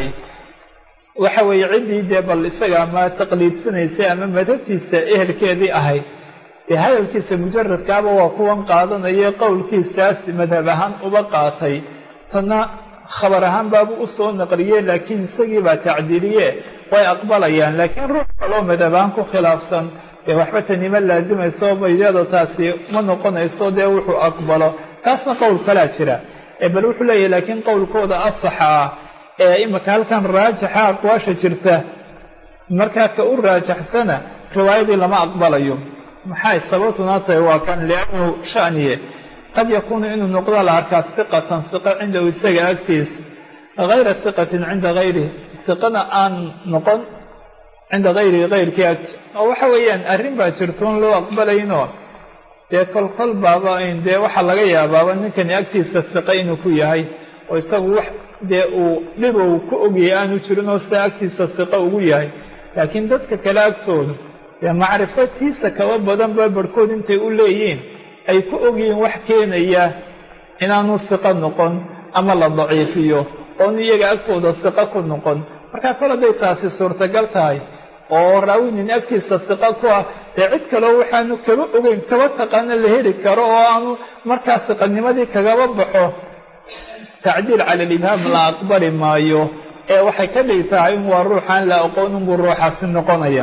waxa weeye ciddii dee bal isaga ama taqliidsanaysay ama madhabtiisa ehelkeedii ahayd dee hadalkiisa mujaradkaaba waa kuwan qaadanaya qowlkiisaas madhab ahaan uba qaatay tanna khabar ahaan baabu u soo naqliye laakiin isagii baa tacdiiliye way aqbalayaan laakiin ruux kaloo madhab ahaan ku khilaafsan dee waxba tanima laazimayso baydada taasi ma noqonayso dee wuxuu aqbalo taasna qowl kalaa jira ee bal wuxuu leeyahy laakiin qowlkooda asaxa ah ee imika halkan raajixa aqwaasha jirta markaa ka u raajaxsana riwaayadii lama aqbalayo maxay sababtuna tahay waa kan liannahu shaniye qad yakuunu inuu noqdo la arkaa hiqatan hiqa cindahu isaga agtiisa hayra hiqatin cinda hayrihi hiqana aan noqon cinda hayrihi hayrkii agti oo waxa weeyaan arrin baa jirtoon loo aqbalaynoo dee kolkol baaba ayn dee waxaa laga yaabaaba ninkani agtiisa hiqa inuu ku yahay oo isagu wax dee uu dhibow ku ogyahay aanu jirin oo sidaa agtiisa hiqa ugu yahay laakiin dadka kale agtoodu dee macrifatiisa kaba badan ba barhkood intay u leeyihiin ay ku ogyihiin wax keenaya inaanu hiqo noqon ama la daciifiyo oonu iyaga agtooda hiqo ku noqon markaa kol hadday taasi suurtagal tahay oo raawi nin agtiisa hiqo ku ah dee cid kaleo waxaanu kaba ogeyn kaba taqaano la heli karo oo aanu markaa hiqanimadii kagaba baxo tacdiil cala alibhaam la aqbali maayo ee waxay ka dhig tahay in waa ruuxaan la aqoon unbuu ruuxaasi noqonaya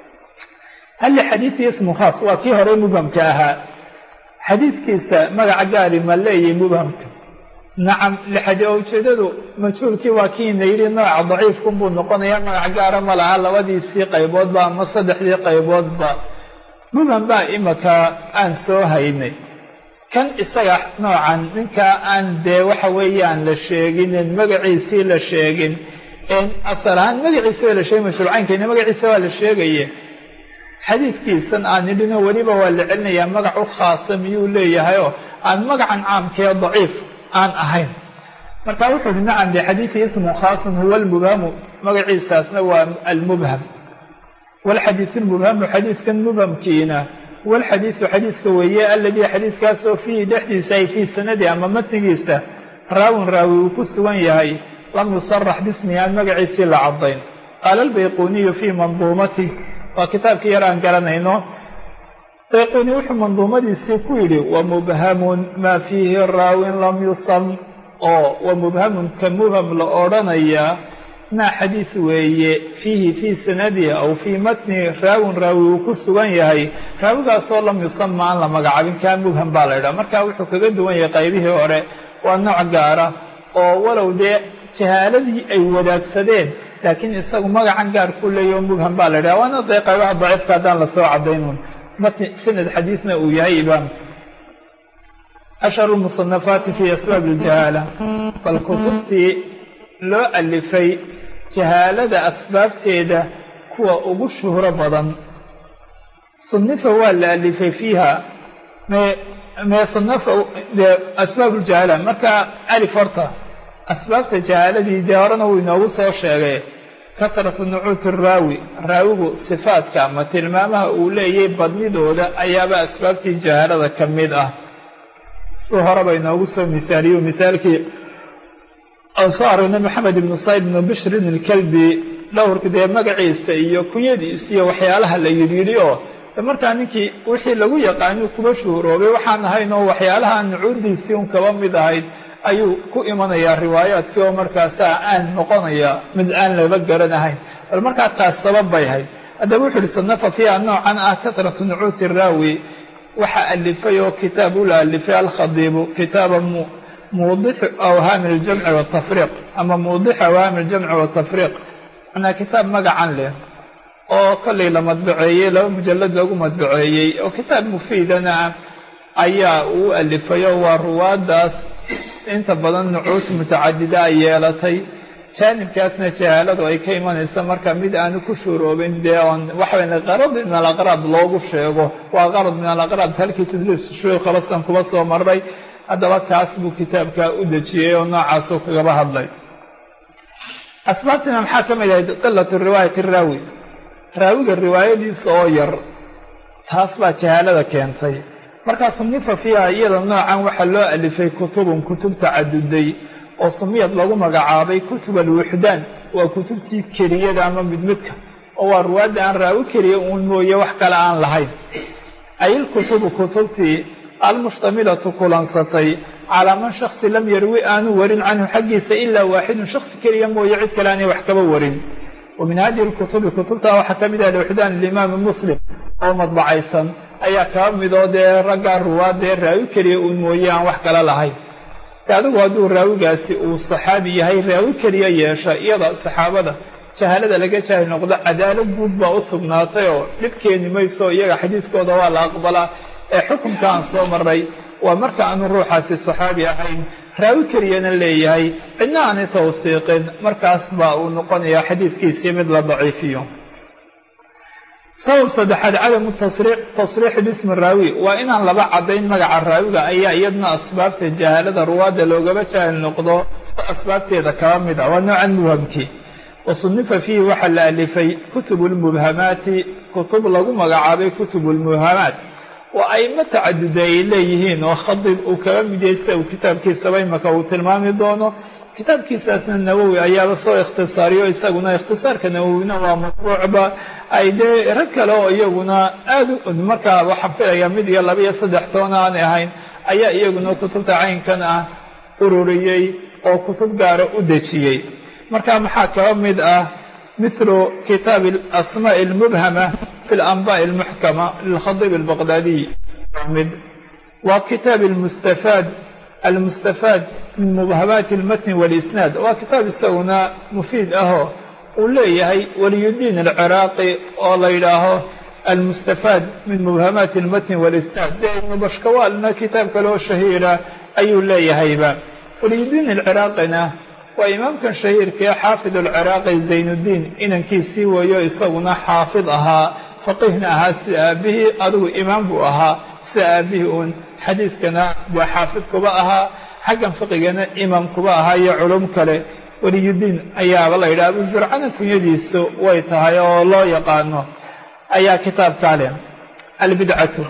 hal lixadiidii ismu khaas waa kii hore mubhamka ahaa xadiidkiisa magaca gaari ma leeyahy mubhamka nacam lixadi oo ujeedadu majhuulkii waa kiina yidhi nooca daciifkunbuu noqonayaa magac gaara ma laha labadiisii qayboodba ama saddexdii qayboodba mubham baa imaka aan soo haynay kan isaga noocan ninkaa aan dee waxa weeyaan la sheeginin magaciisii la sheegin asal ahaan magaciisa waa la sheegay majhuulcaynkayna magaciisa waa la sheegaye xadiidkiisan aan nidhino weliba waa la celinayaa magac u khaasa miyuu leeyahayoo aan magacan caamkee daciif aan ahayn marka wuxuu uhi nacam lixadiidi ismu khaasun huwa almubhamu magaciisaasna waa almubham walxadiidu lmubhamu xadiidkan mubhamkiina huwa alxadiidu xadiidka weeye aladii xadiidkaasoo fiihi dhexdiisa ay fii sanadi ama matnigiisa raawin raawi uu ku sugan yahay lam yusarax bismihi aan magaciisii la caddayn qaala albayquniyu fii manduumatih waa kitaabkii yar aan garanayno bayquni wuxuu manduumadiisii ku yidhi wa mubhamun maa fiihi raawin lam yusam oo wa mubhamun ka mubham la odhanayaa maa xadiid weeye fiihi fii sanadihi aw fii matnihi raawin raawi uu ku sugan yahay raawigaasoo lam yusama aan la magacaabin kaa mubham baa la ydhaha marka wuxuu kaga duwan yahay qaybihii hore waa nooc gaara oo walow dee jahaaladii ay wadaagsadeen laakiin isagu magacan gaar ku leeyaho mubham baa la ydhaha waana dee qaybaha daciifka haddaan lasoo caddaynun matni sanad xadiidna uu yahay imaamka ashharu lmusanafaati fii asbaab iljahaala bal kutubtii loo alifay jahaalada asbaabteeda kuwa ugu shuhro badan sunifa waa la alifay fiiha me mee sanafa dee asbaab uljahaala marka alif horta asbaabta jahaaladii dee horena wuu inoogu soo sheegay katratu nucuuti raawi raawigu sifaadka ama tilmaamaha uu leeyay badnidooda ayaaba asbaabtii jahaalada ka mid ah si horeba inoogu soo mihaaliyo mihaalkii aan soo aragnay maxamed ibnu sayd ibnu bishrin ilkalbi dhowrka dee magaciisa iyo kunyadiisa iyo waxyaalaha la yidhiyidhi oo markaa ninkii wixii lagu yaqaanuu kuba shuhuroobay waxaan ahayn oo waxyaalaha nucuudiisii un kaba mid ahayd ayuu ku imanayaa riwaayaadkii oo markaasaa aan noqonaya mid aan laba garanahayn bal markaa taas sabab bay ahayd haddaba wuxu uhi sanafa fiiha noocan ah katratu nucuuti raawi waxaa alifay oo kitaab ula alifay alkhadiibu kitaaba muudixu awhaami aljamci watafriiq ama muudixu awhaami aljamci watafriiq macnaa kitaab magacan leh oo kollay la madbaceeyey laba mujallad lagu madbaceeyey oo kitaab mufiidana ah ayaa uu alifayo waa ruwaaddaas inta badan nucuud mutacadida ay yeelatay jaanibkaasna jahaaladu ay ka imanaysa marka mid aanu ku shuuroobin dee oon waxaweyn qarad min alaqraad loogu sheego waa qarad min alaqraad halkii tadliis shuyuukh basan kuba soo maray haddaba kaas buu kitaabka u dejiyey oo noocaasuu kagaba hadlay asbaabtiina maxaa ka mid ahayd qilatu riwaayati raawi raawiga riwaayadiisa oo yar taas baa jahaalada keentay markaa sunifa fiiha iyada noocan waxaa loo alifay kutubun kutub tacaduday oo sumiyad lagu magacaabay kutub alwuxdaan waa kutubtii keliyada ama midmidka oo waa ruwaadda aan raawi keliya uun mooye wax kale aan lahayn ayilkutubu kutubtii almushtamilatu kulansatay calaa man shaksi lam yarwi aanu warin canhu xaggiisa ilaa waaxidun shaksi keliya mooye cid kale aanay wax kaba warin wa min hadihi lkutubi kutubtaa waxaa ka mid ah alwuxdaan alimaami muslim oo madbacaysan ayaa kaba midoo dee raggaa ruwaadee raawi keliya uun mooye aan wax kale lahayn adigu hadduu raawigaasi uu saxaabi yahay raawi keliya yeesha iyada saxaabada jahaalada laga jaahil noqdo cadaalo guud baa u sugnaatay oo dhib keeni mayso iyaga xadiidkooda waa la aqbalaa ee xukunka aan soo maray waa marka aanu ruuxaasi saxaabi ahayn raawi keliyana leeyahay cidna aanay tawfiiqin markaas baa uu noqonayaa xadiidkiisii mid la daciifiyo sabab saddexaad cadamu tasriixi bismi raawi waa inaan laba caddayn magaca raawiga ayaa iyadna asbaabta jahaalada ruwaadda loogaba jaahil noqdo asbaabteeda kaba mid ah waa noocan mubhamkii wa sunifa fiihi waxaa la alifay kutubu lmubhamaati kutub lagu magacaabay kutubu lmubhamaat waa aimo tacaduda ay leeyihiin oo khadib uu kaga mid yahay sida uu kitaabkiisaba imaka uu tilmaami doono kitaabkiisaasna nawowi ayaaba soo ikhtisaariyo isaguna ikhtisaarka nawowina waa matbuucba ay dee rag kale oo iyaguna aada u markaa waxaan filayaa mid iyo laba iyo saddex toona aanay ahayn ayaa iyaguna kutubta caynkan ah ururiyey oo kutub gaara u dejiyey marka maxaa kaba mid ah mithlu kitaab asmaaءi اlmubhama fi اlanbaءi اlmuxkama lilkhadib اlbaqdaadiy mid waa kitaab mustafaad almustafaad min mubhamaati اlmatni wاlisnaad waa kitaab isaguna mufiid ahoo uu leeyahay waliyudiin alciraaqi oo la yidhaaho almustafaad min mubhamaati اlmatni wاlisnaad dee ibnu bashkawaalna kitaab kaloo shahiira ayuu leeyahayba waliyudiin alciraaqina waa imaamkan shahiirkaee xaafid alciraaqi zaynuddiin inankiisii weeyo isaguna xaafid ahaa faqiihna ahaa sida aabihii adigu imaam buu ahaa sida aabihii uun xadiidkana waa xaafid kuba ahaa xaggan fiqigana imaam kuba ahaa iyo culum kale waliyudiin ayaaba la yidhaha abu zurcana kunyadiisu way tahay oo loo yaqaano ayaa kitaabkaa leh albidcatu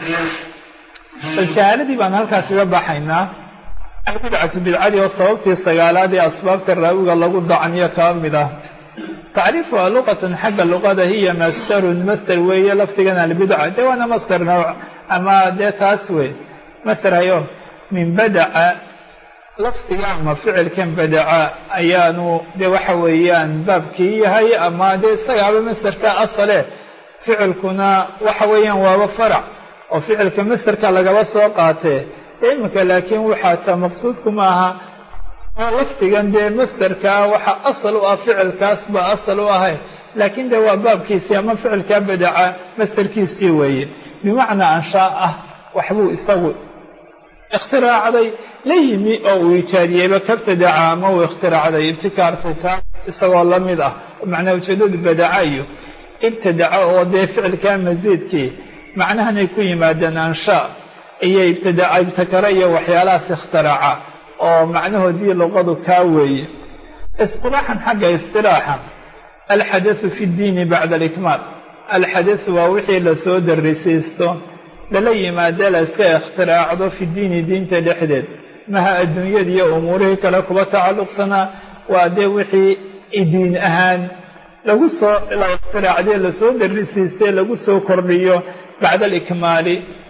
bal jahaaladii baan halkaa kaga baxaynaa albidcatu bidcadii oo sababtii sagaalaad ee asbaabta raawiga lagu dacniyo kaba mid ah tacriifuha luqatan xagga luqada hiya masterun master weeye lafdigan albidca dee waana master nawc ama dee taas wey master hayo min badaca lafdiga ama ficilkan badaca ayaanu dee waxa weeyaan baabkii yahay ama dee isagaaba masterka asale ficilkuna waxa weeyaan waaba farac oo ficilka masterka lagaba soo qaatee iminka laakiin waxaa ta maqsuudku maaha lafdigan dee masterkaa waxa asal u ah ficilkaas baa asal u ahay laakiin dee waa baabkiisii ama ficilkaa badaca masterkiisii weeye bimacnaa anshaa ah waxbuu isagu ikhtiraacday la yimi oo uu ijaadiyeyba kabtadaca ama uu ikhtiraacday ibtikaartuka isagoo la mid ah macnaa ujeedadu badaca iyo ibtadaca oo dee ficilkaa masiidkii macnahanay ku yimaadeen anshaa iyo ibtidaca ibtakara iyo waxyaalahaas ikhtiraca oo macnahoodii luqadu kaa weeye istilaaxan xagga istilaaxa alxadathu fi ddiini bacda alikmaal alxadathu waa wixii lasoo darisiisto lala yimaade la iska ikhtiraacdo fi diini diinta dhexdeed maha adduunyada iyo umuurihii kale kuba tacalluqsanaa waa dee wixii diin ahaan lagu soo la ikhtiraacdee lasoo darisiistee lagu soo kordhiyo bacda alikmaali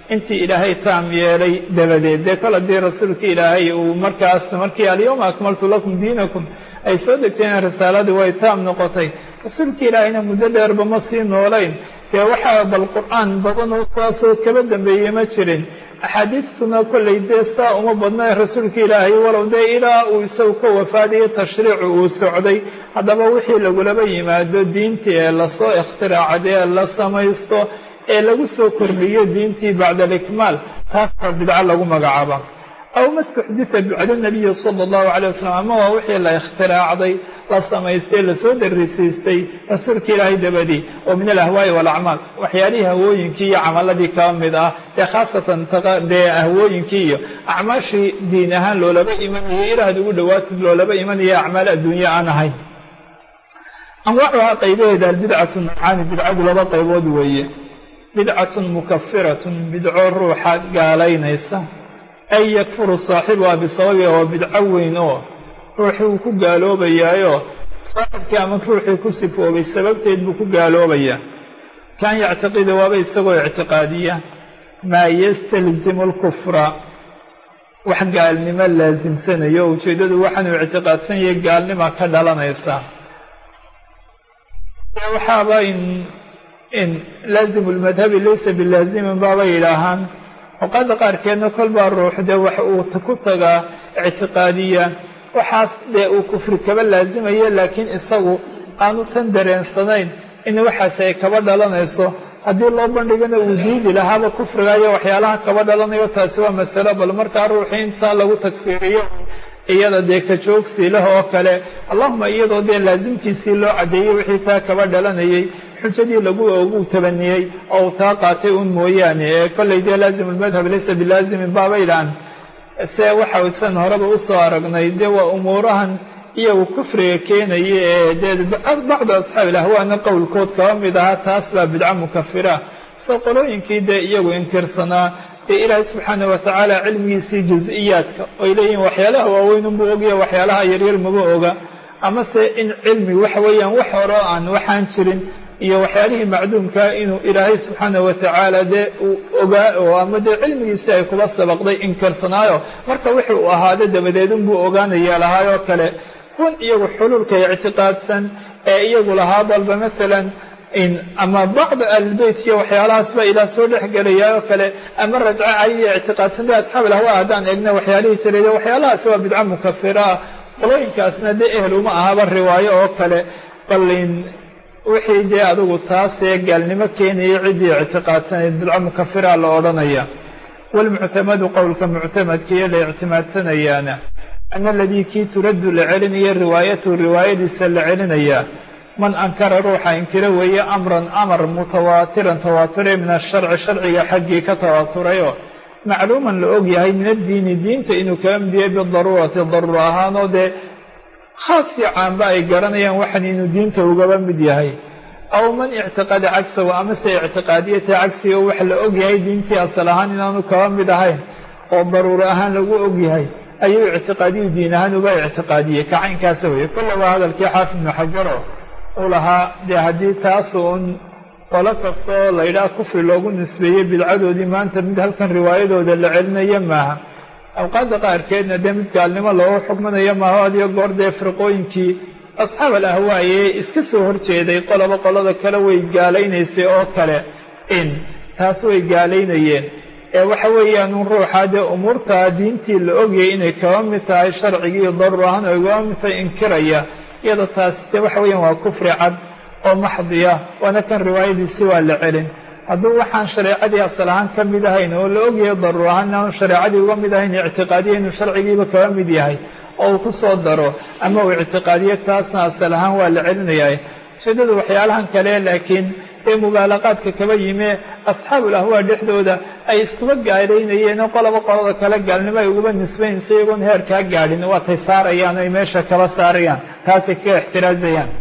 intii ilaahay taam yeelay dabadeed dee kol haddii rasuulka ilaahay uu markaas markii alyawma akmaltu lakum diinakum ay soo degteen risaaladii way taam noqotay rasuulka ilaahayna muddo dheerba ma sii noolayn dee waxaa bal qur-aan badan oo saasoo kaba dambeeyey ma jirin axaadiidtuna kollay dee saa uma badna rasuulka ilaahay walow dee ilaa uu isagu ka wafaadayo tashriicu uu socday haddaba wixii lagulaba yimaado diintii ee lasoo ikhtiraacday ee la samaysto ee lagu soo kordhiyo diintii bacda alikmaal taas baa bidco lagu magacaaba aw ma istuxdita bacda nabiyi sala allahu calay wasalam ama waa wixii la ikhtiraacday la samaystay lasoo darisiistay rasuulka ilaahay dabadii oo min alahwaa'i waalacmaal waxyaalihii hawooyinkii iyo camaladii kaba mid ah dee khaasatan dee ahwooyinkii iyo acmaashii diin ahaan loolaba imanayay ilaahad ugu dhowaatid loolaba imanaya acmaal adduunye aan ahayn anwaacuhaa qaybaheeda albidcatu nowcaani bidcadu laba qaybood weeye bidcatun mukafiratun bidco ruuxa gaalaynaysa ay yakfuru saaxibuha bisababiha waa bidco weyn oo ruuxii uu ku gaaloobayaayo saaxibkii ama ruuxii ku sifoobay sababteed buu ku gaaloobayaa kan yactiqida waaba isagoo ictiqaadiya maa yastalzimu alkufra wax gaalnimo laasimsanayo o ujeeddadu waxaanuu ictiqaadsan yahay gaalnima ka dhalanaysa waxaaba in in laazimu lmadhabi laysa bilaazimin baaba yidhaahaan awqaadda qaarkeedna kol baa ruux dee wax uu ku tagaa ictiqaadiya waxaas dee uu kufri kaba laazimaya laakiin isagu aanu tan dareensanayn in waxaasi ay kaba dhalanayso haddii loo bandhigana uu diidi lahaaba kufriga iyo waxyaalaha kaba dhalanayo taasi waa masalo bal markaa ruuxii intaa lagu takfiiriyo iyada dee ka joogsi leh oo kale allahuma iyadoo dee laasimkiisii loo caddeeyey wixii taa kaba dhalanayay xujadii lagu ogu tabaniyey oo uu taa qaatay un mooyaane ee kollay dee laazimu lmadhab laysa bilaazimin baabaydhaan se waxa san horeba usoo aragnay dee waa umuurahan iyagu kufriga keenaya ee dee bacdu asxaabi ilahwaana qowlkood kaba mid ahaa taas baa bidco mukafira soo qolooyinkii dee iyagu inkirsanaa dee ilaahay subxaana wa tacaala cilmigiisii juz-iyaadka oy leeyihin waxyaalaha waaweyn unbuu ogaya waxyaalaha yaryar maba oga amase in cilmi waxa weeyaan wax hore aan waxaan jirin iyo waxyaalihii macduumkaa inuu ilaahay subxaana wa tacaala dee uu ogaa oo ama dee cilmigiisii ay kuba sabaqday inkirsanaayo marka wixii uu ahaado dabadeed unbuu ogaanaya lahaayoo kale kun iyagu xuluulka ictiqaadsan ee iyagu lahaa balba maalan in ama bacda ahlilbeyt iyo waxyaalahaasba ilaa soo dhex gelayaa oo kale ama rajco caliya ictiqaadsan de asxaab ilahwa haddaan eegna waxyaalihii jiray waxyaalahaasi waa bidco mukafira ah qolooyinkaasna dee ehel uma ahaba riwaayo oo kale balin wixii dee adigu taasee gaalnimo keenayay ciddii ictiqaadsanayd bidco mukafira la odhanaya waalmuctamadu qowlka muctamadkiiyo la ictimaadsanayaana ana aladii kii turaddu la celinaya riwaayatuhu riwaayadiisa la celinayaa man ankara ruuxa inkira weeye amran amar mutawaatiran tawaaturay min asharci sharciga xaggii ka tawaaturayoo macluuman la og yahay min addiini diinta inuu kaga mid yahay bidaruurati daruura ahaanoo dee khaasii caanba ay garanayaan waxan inuu diinta ugaba mid yahay aw man ictiqada cagsahu amase ictiqaadiyata cagsiga wax la og yahay diintii asal ahaan inaanu kaba mid ahayn oo daruuro ahaan lagu og yahay ayuu ictiqaadiyu diin ahaan uga ictiqaadiyey kacaynkaasa weeye kolle waa hadalkii xaafid ibnu xajaro uu lahaa dee haddii taas uun qolo kasta oo la yidhaha kufri loogu nisbeeyey bidcadoodii maanta mid halkan riwaayadooda la celinayo maaha awqaadda qaarkeedna dee mid gaalnimo loogu xugminayo maaha adiyo goor dee firqooyinkii asxaab al ahwaaye iska soo horjeeday qoloba qolada kale way gaalaynaysay oo kale in taas way gaalaynayeen ee waxa weeyaan un ruuxa dee umuurtaa diintii la ogayay inay kaba mid tahay sharcigii daruur ahaan ay kaba mid tahay inkiraya iyada taasi dee waxa weeyaan waa kufri cad oo maxdiya waana kan riwaayadiisi waa la celin hadduu waxaan shareecadii asal ahaan ka mid ahayn oo la ogyahay daruur ahaan inaanu shareecadii uga mid ahayn ictiqaadiya inuu sharcigiiba kaba mid yahay oo uu ku soo daro ama uu ictiqaadiyo taasna asal ahaan waa la celinayaa ujeedadu waxyaalahan kale laakiin ee mubaalaqaadka kaba yimee asxaabul ahwaa dhexdooda ay iskuba gaalaynayeen oo qoloba qolada kale gaalnimo ay uguba nisbaynsa iyagoon heerkaa gaadhin waatay saarayaan o ay meesha kaba saarayaan taasay kaga ixtiraazayaan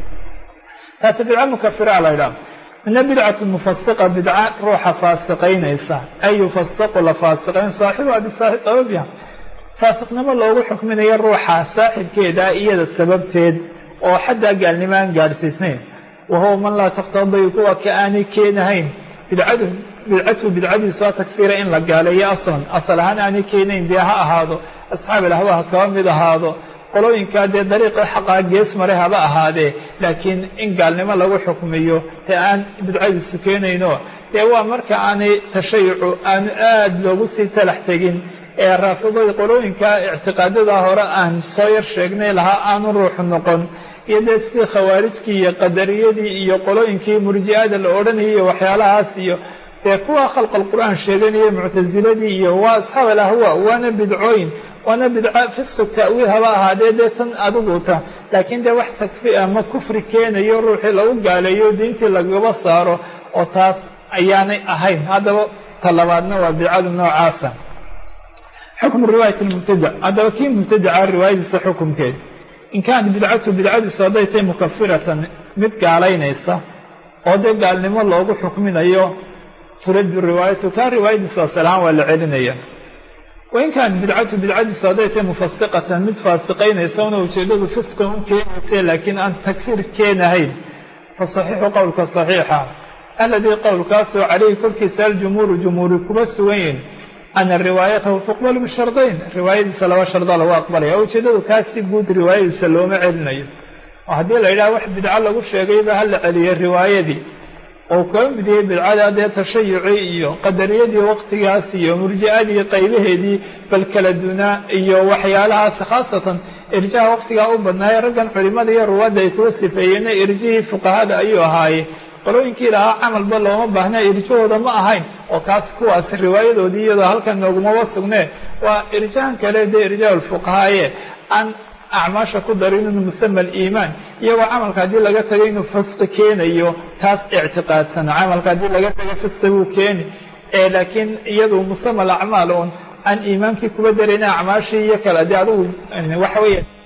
taasi bidco mukafira la ydhaha mina bidcatu mufasiqa bidca ruuxa faasiqaynaysa ay yufasaqu la faasiqayn saaxibuha bisababiha faasiqnimo loogu xukminayo ruuxa saaxibkeeda iyada sababteed oo xaddaa gaalnimo aan gaadhsiisnayn wa huwa man laa taqtadii kuwa ka aanay keenahayn bidcadu bidcatu bidcadiisu a takfiira in la gaaleeyo aslan asal ahaan aanay keenayn dee ha ahaado asxaab alhwa ha kaba mid ahaado qolooyinkaa dee dariiqii xaqaa gees mare haba ahaadee laakiin in gaalnimo lagu xukmiyo dee aan bidcadiisu keenayno dee waa marka aanay tashayucu aanu aad loogu sii talax tegin ee raafiday qolooyinkaa ictiqaadada hore aan soo yar sheegnay lahaa aanu ruuxu noqon iyo dee sidii khawaarijkii iyo qadariyadii iyo qolooyinkii murji'ada la odhanayay iyo waxyaalahaas iyo dee kuwa khalqal qur'aan sheeganaya muctasiladii iyo waa asxaab alahwa waana bidcooyin waana bidco fisqi ta'wiil haba ahaadee dee tan adiguta laakiin dee wax takfi ama kufri keenayo ruuxii lagu gaaleeyo diintii lagaba saaro oo taas ayaanay ahayn haddaba ta labaadna waa bidcadu noocaasa xukmu riwaayat lmubtadac haddaba kii mubtadaca riwaayadiisa xukumkeed in kaanat bidcatu bidcadiisu hadday tahay mukafiratan mid gaalaynaysa oo dee gaalnimo loogu xukminayo turaddu riwaayatu kaa riwaayadiisa asal ahaan waa la celinaya wain kaanat bidcatu bidcadiisu hadday tahay mufasiqatan mid faasiqaynaysa una ujeeddadu fisqan u keenaysa laakiin aan takfiir keenahayn fa saxiixu qowlka saxiixa aladii qowlkaasoo calayhi korkiisa aljumhuuru jumhuuri kuma sugan yihin ana riwaayatahu tuqbalu bishardayn riwaayadiisa laba sharda lagu aqbalaya oo ujeeddadu kaa si guud riwaayadiisa looma celinayo oo haddii la yidhaha wax bidco lagu sheegayba ha la celiyo riwaayadii oo kaba midiyey bidcada dee tashayucii iyo qadariyadii waqtigaas iyo murji'adii qaybaheedii bal kala dunaa iyo waxyaalahaas khaasatan irjaha waqtigaa u badnaaye raggan culimmada iyo ruwaadda ay kuga sifeeyeenna irjihii fuqahada ayuu ahaaye qolooyinkii lahaa camalba looma baahna irjahooda ma ahayn oo kaas kuwaas riwaayadoodii iyadoo halkan noogumaba sugnee waa irjahan kale dee irjah alfuqahaaye aan acmaasha ku darin inuu musama aliimaan iyagoo camalka haddii laga tago inuu fisqi keenayo taas ictiqaadsan camalka haddii laga tago fisqi buu keeni ee laakiin iyadu musama alacmaal uun aan iimaankii kuba darayna acmaashii iyo kale dee adugu waxa weeye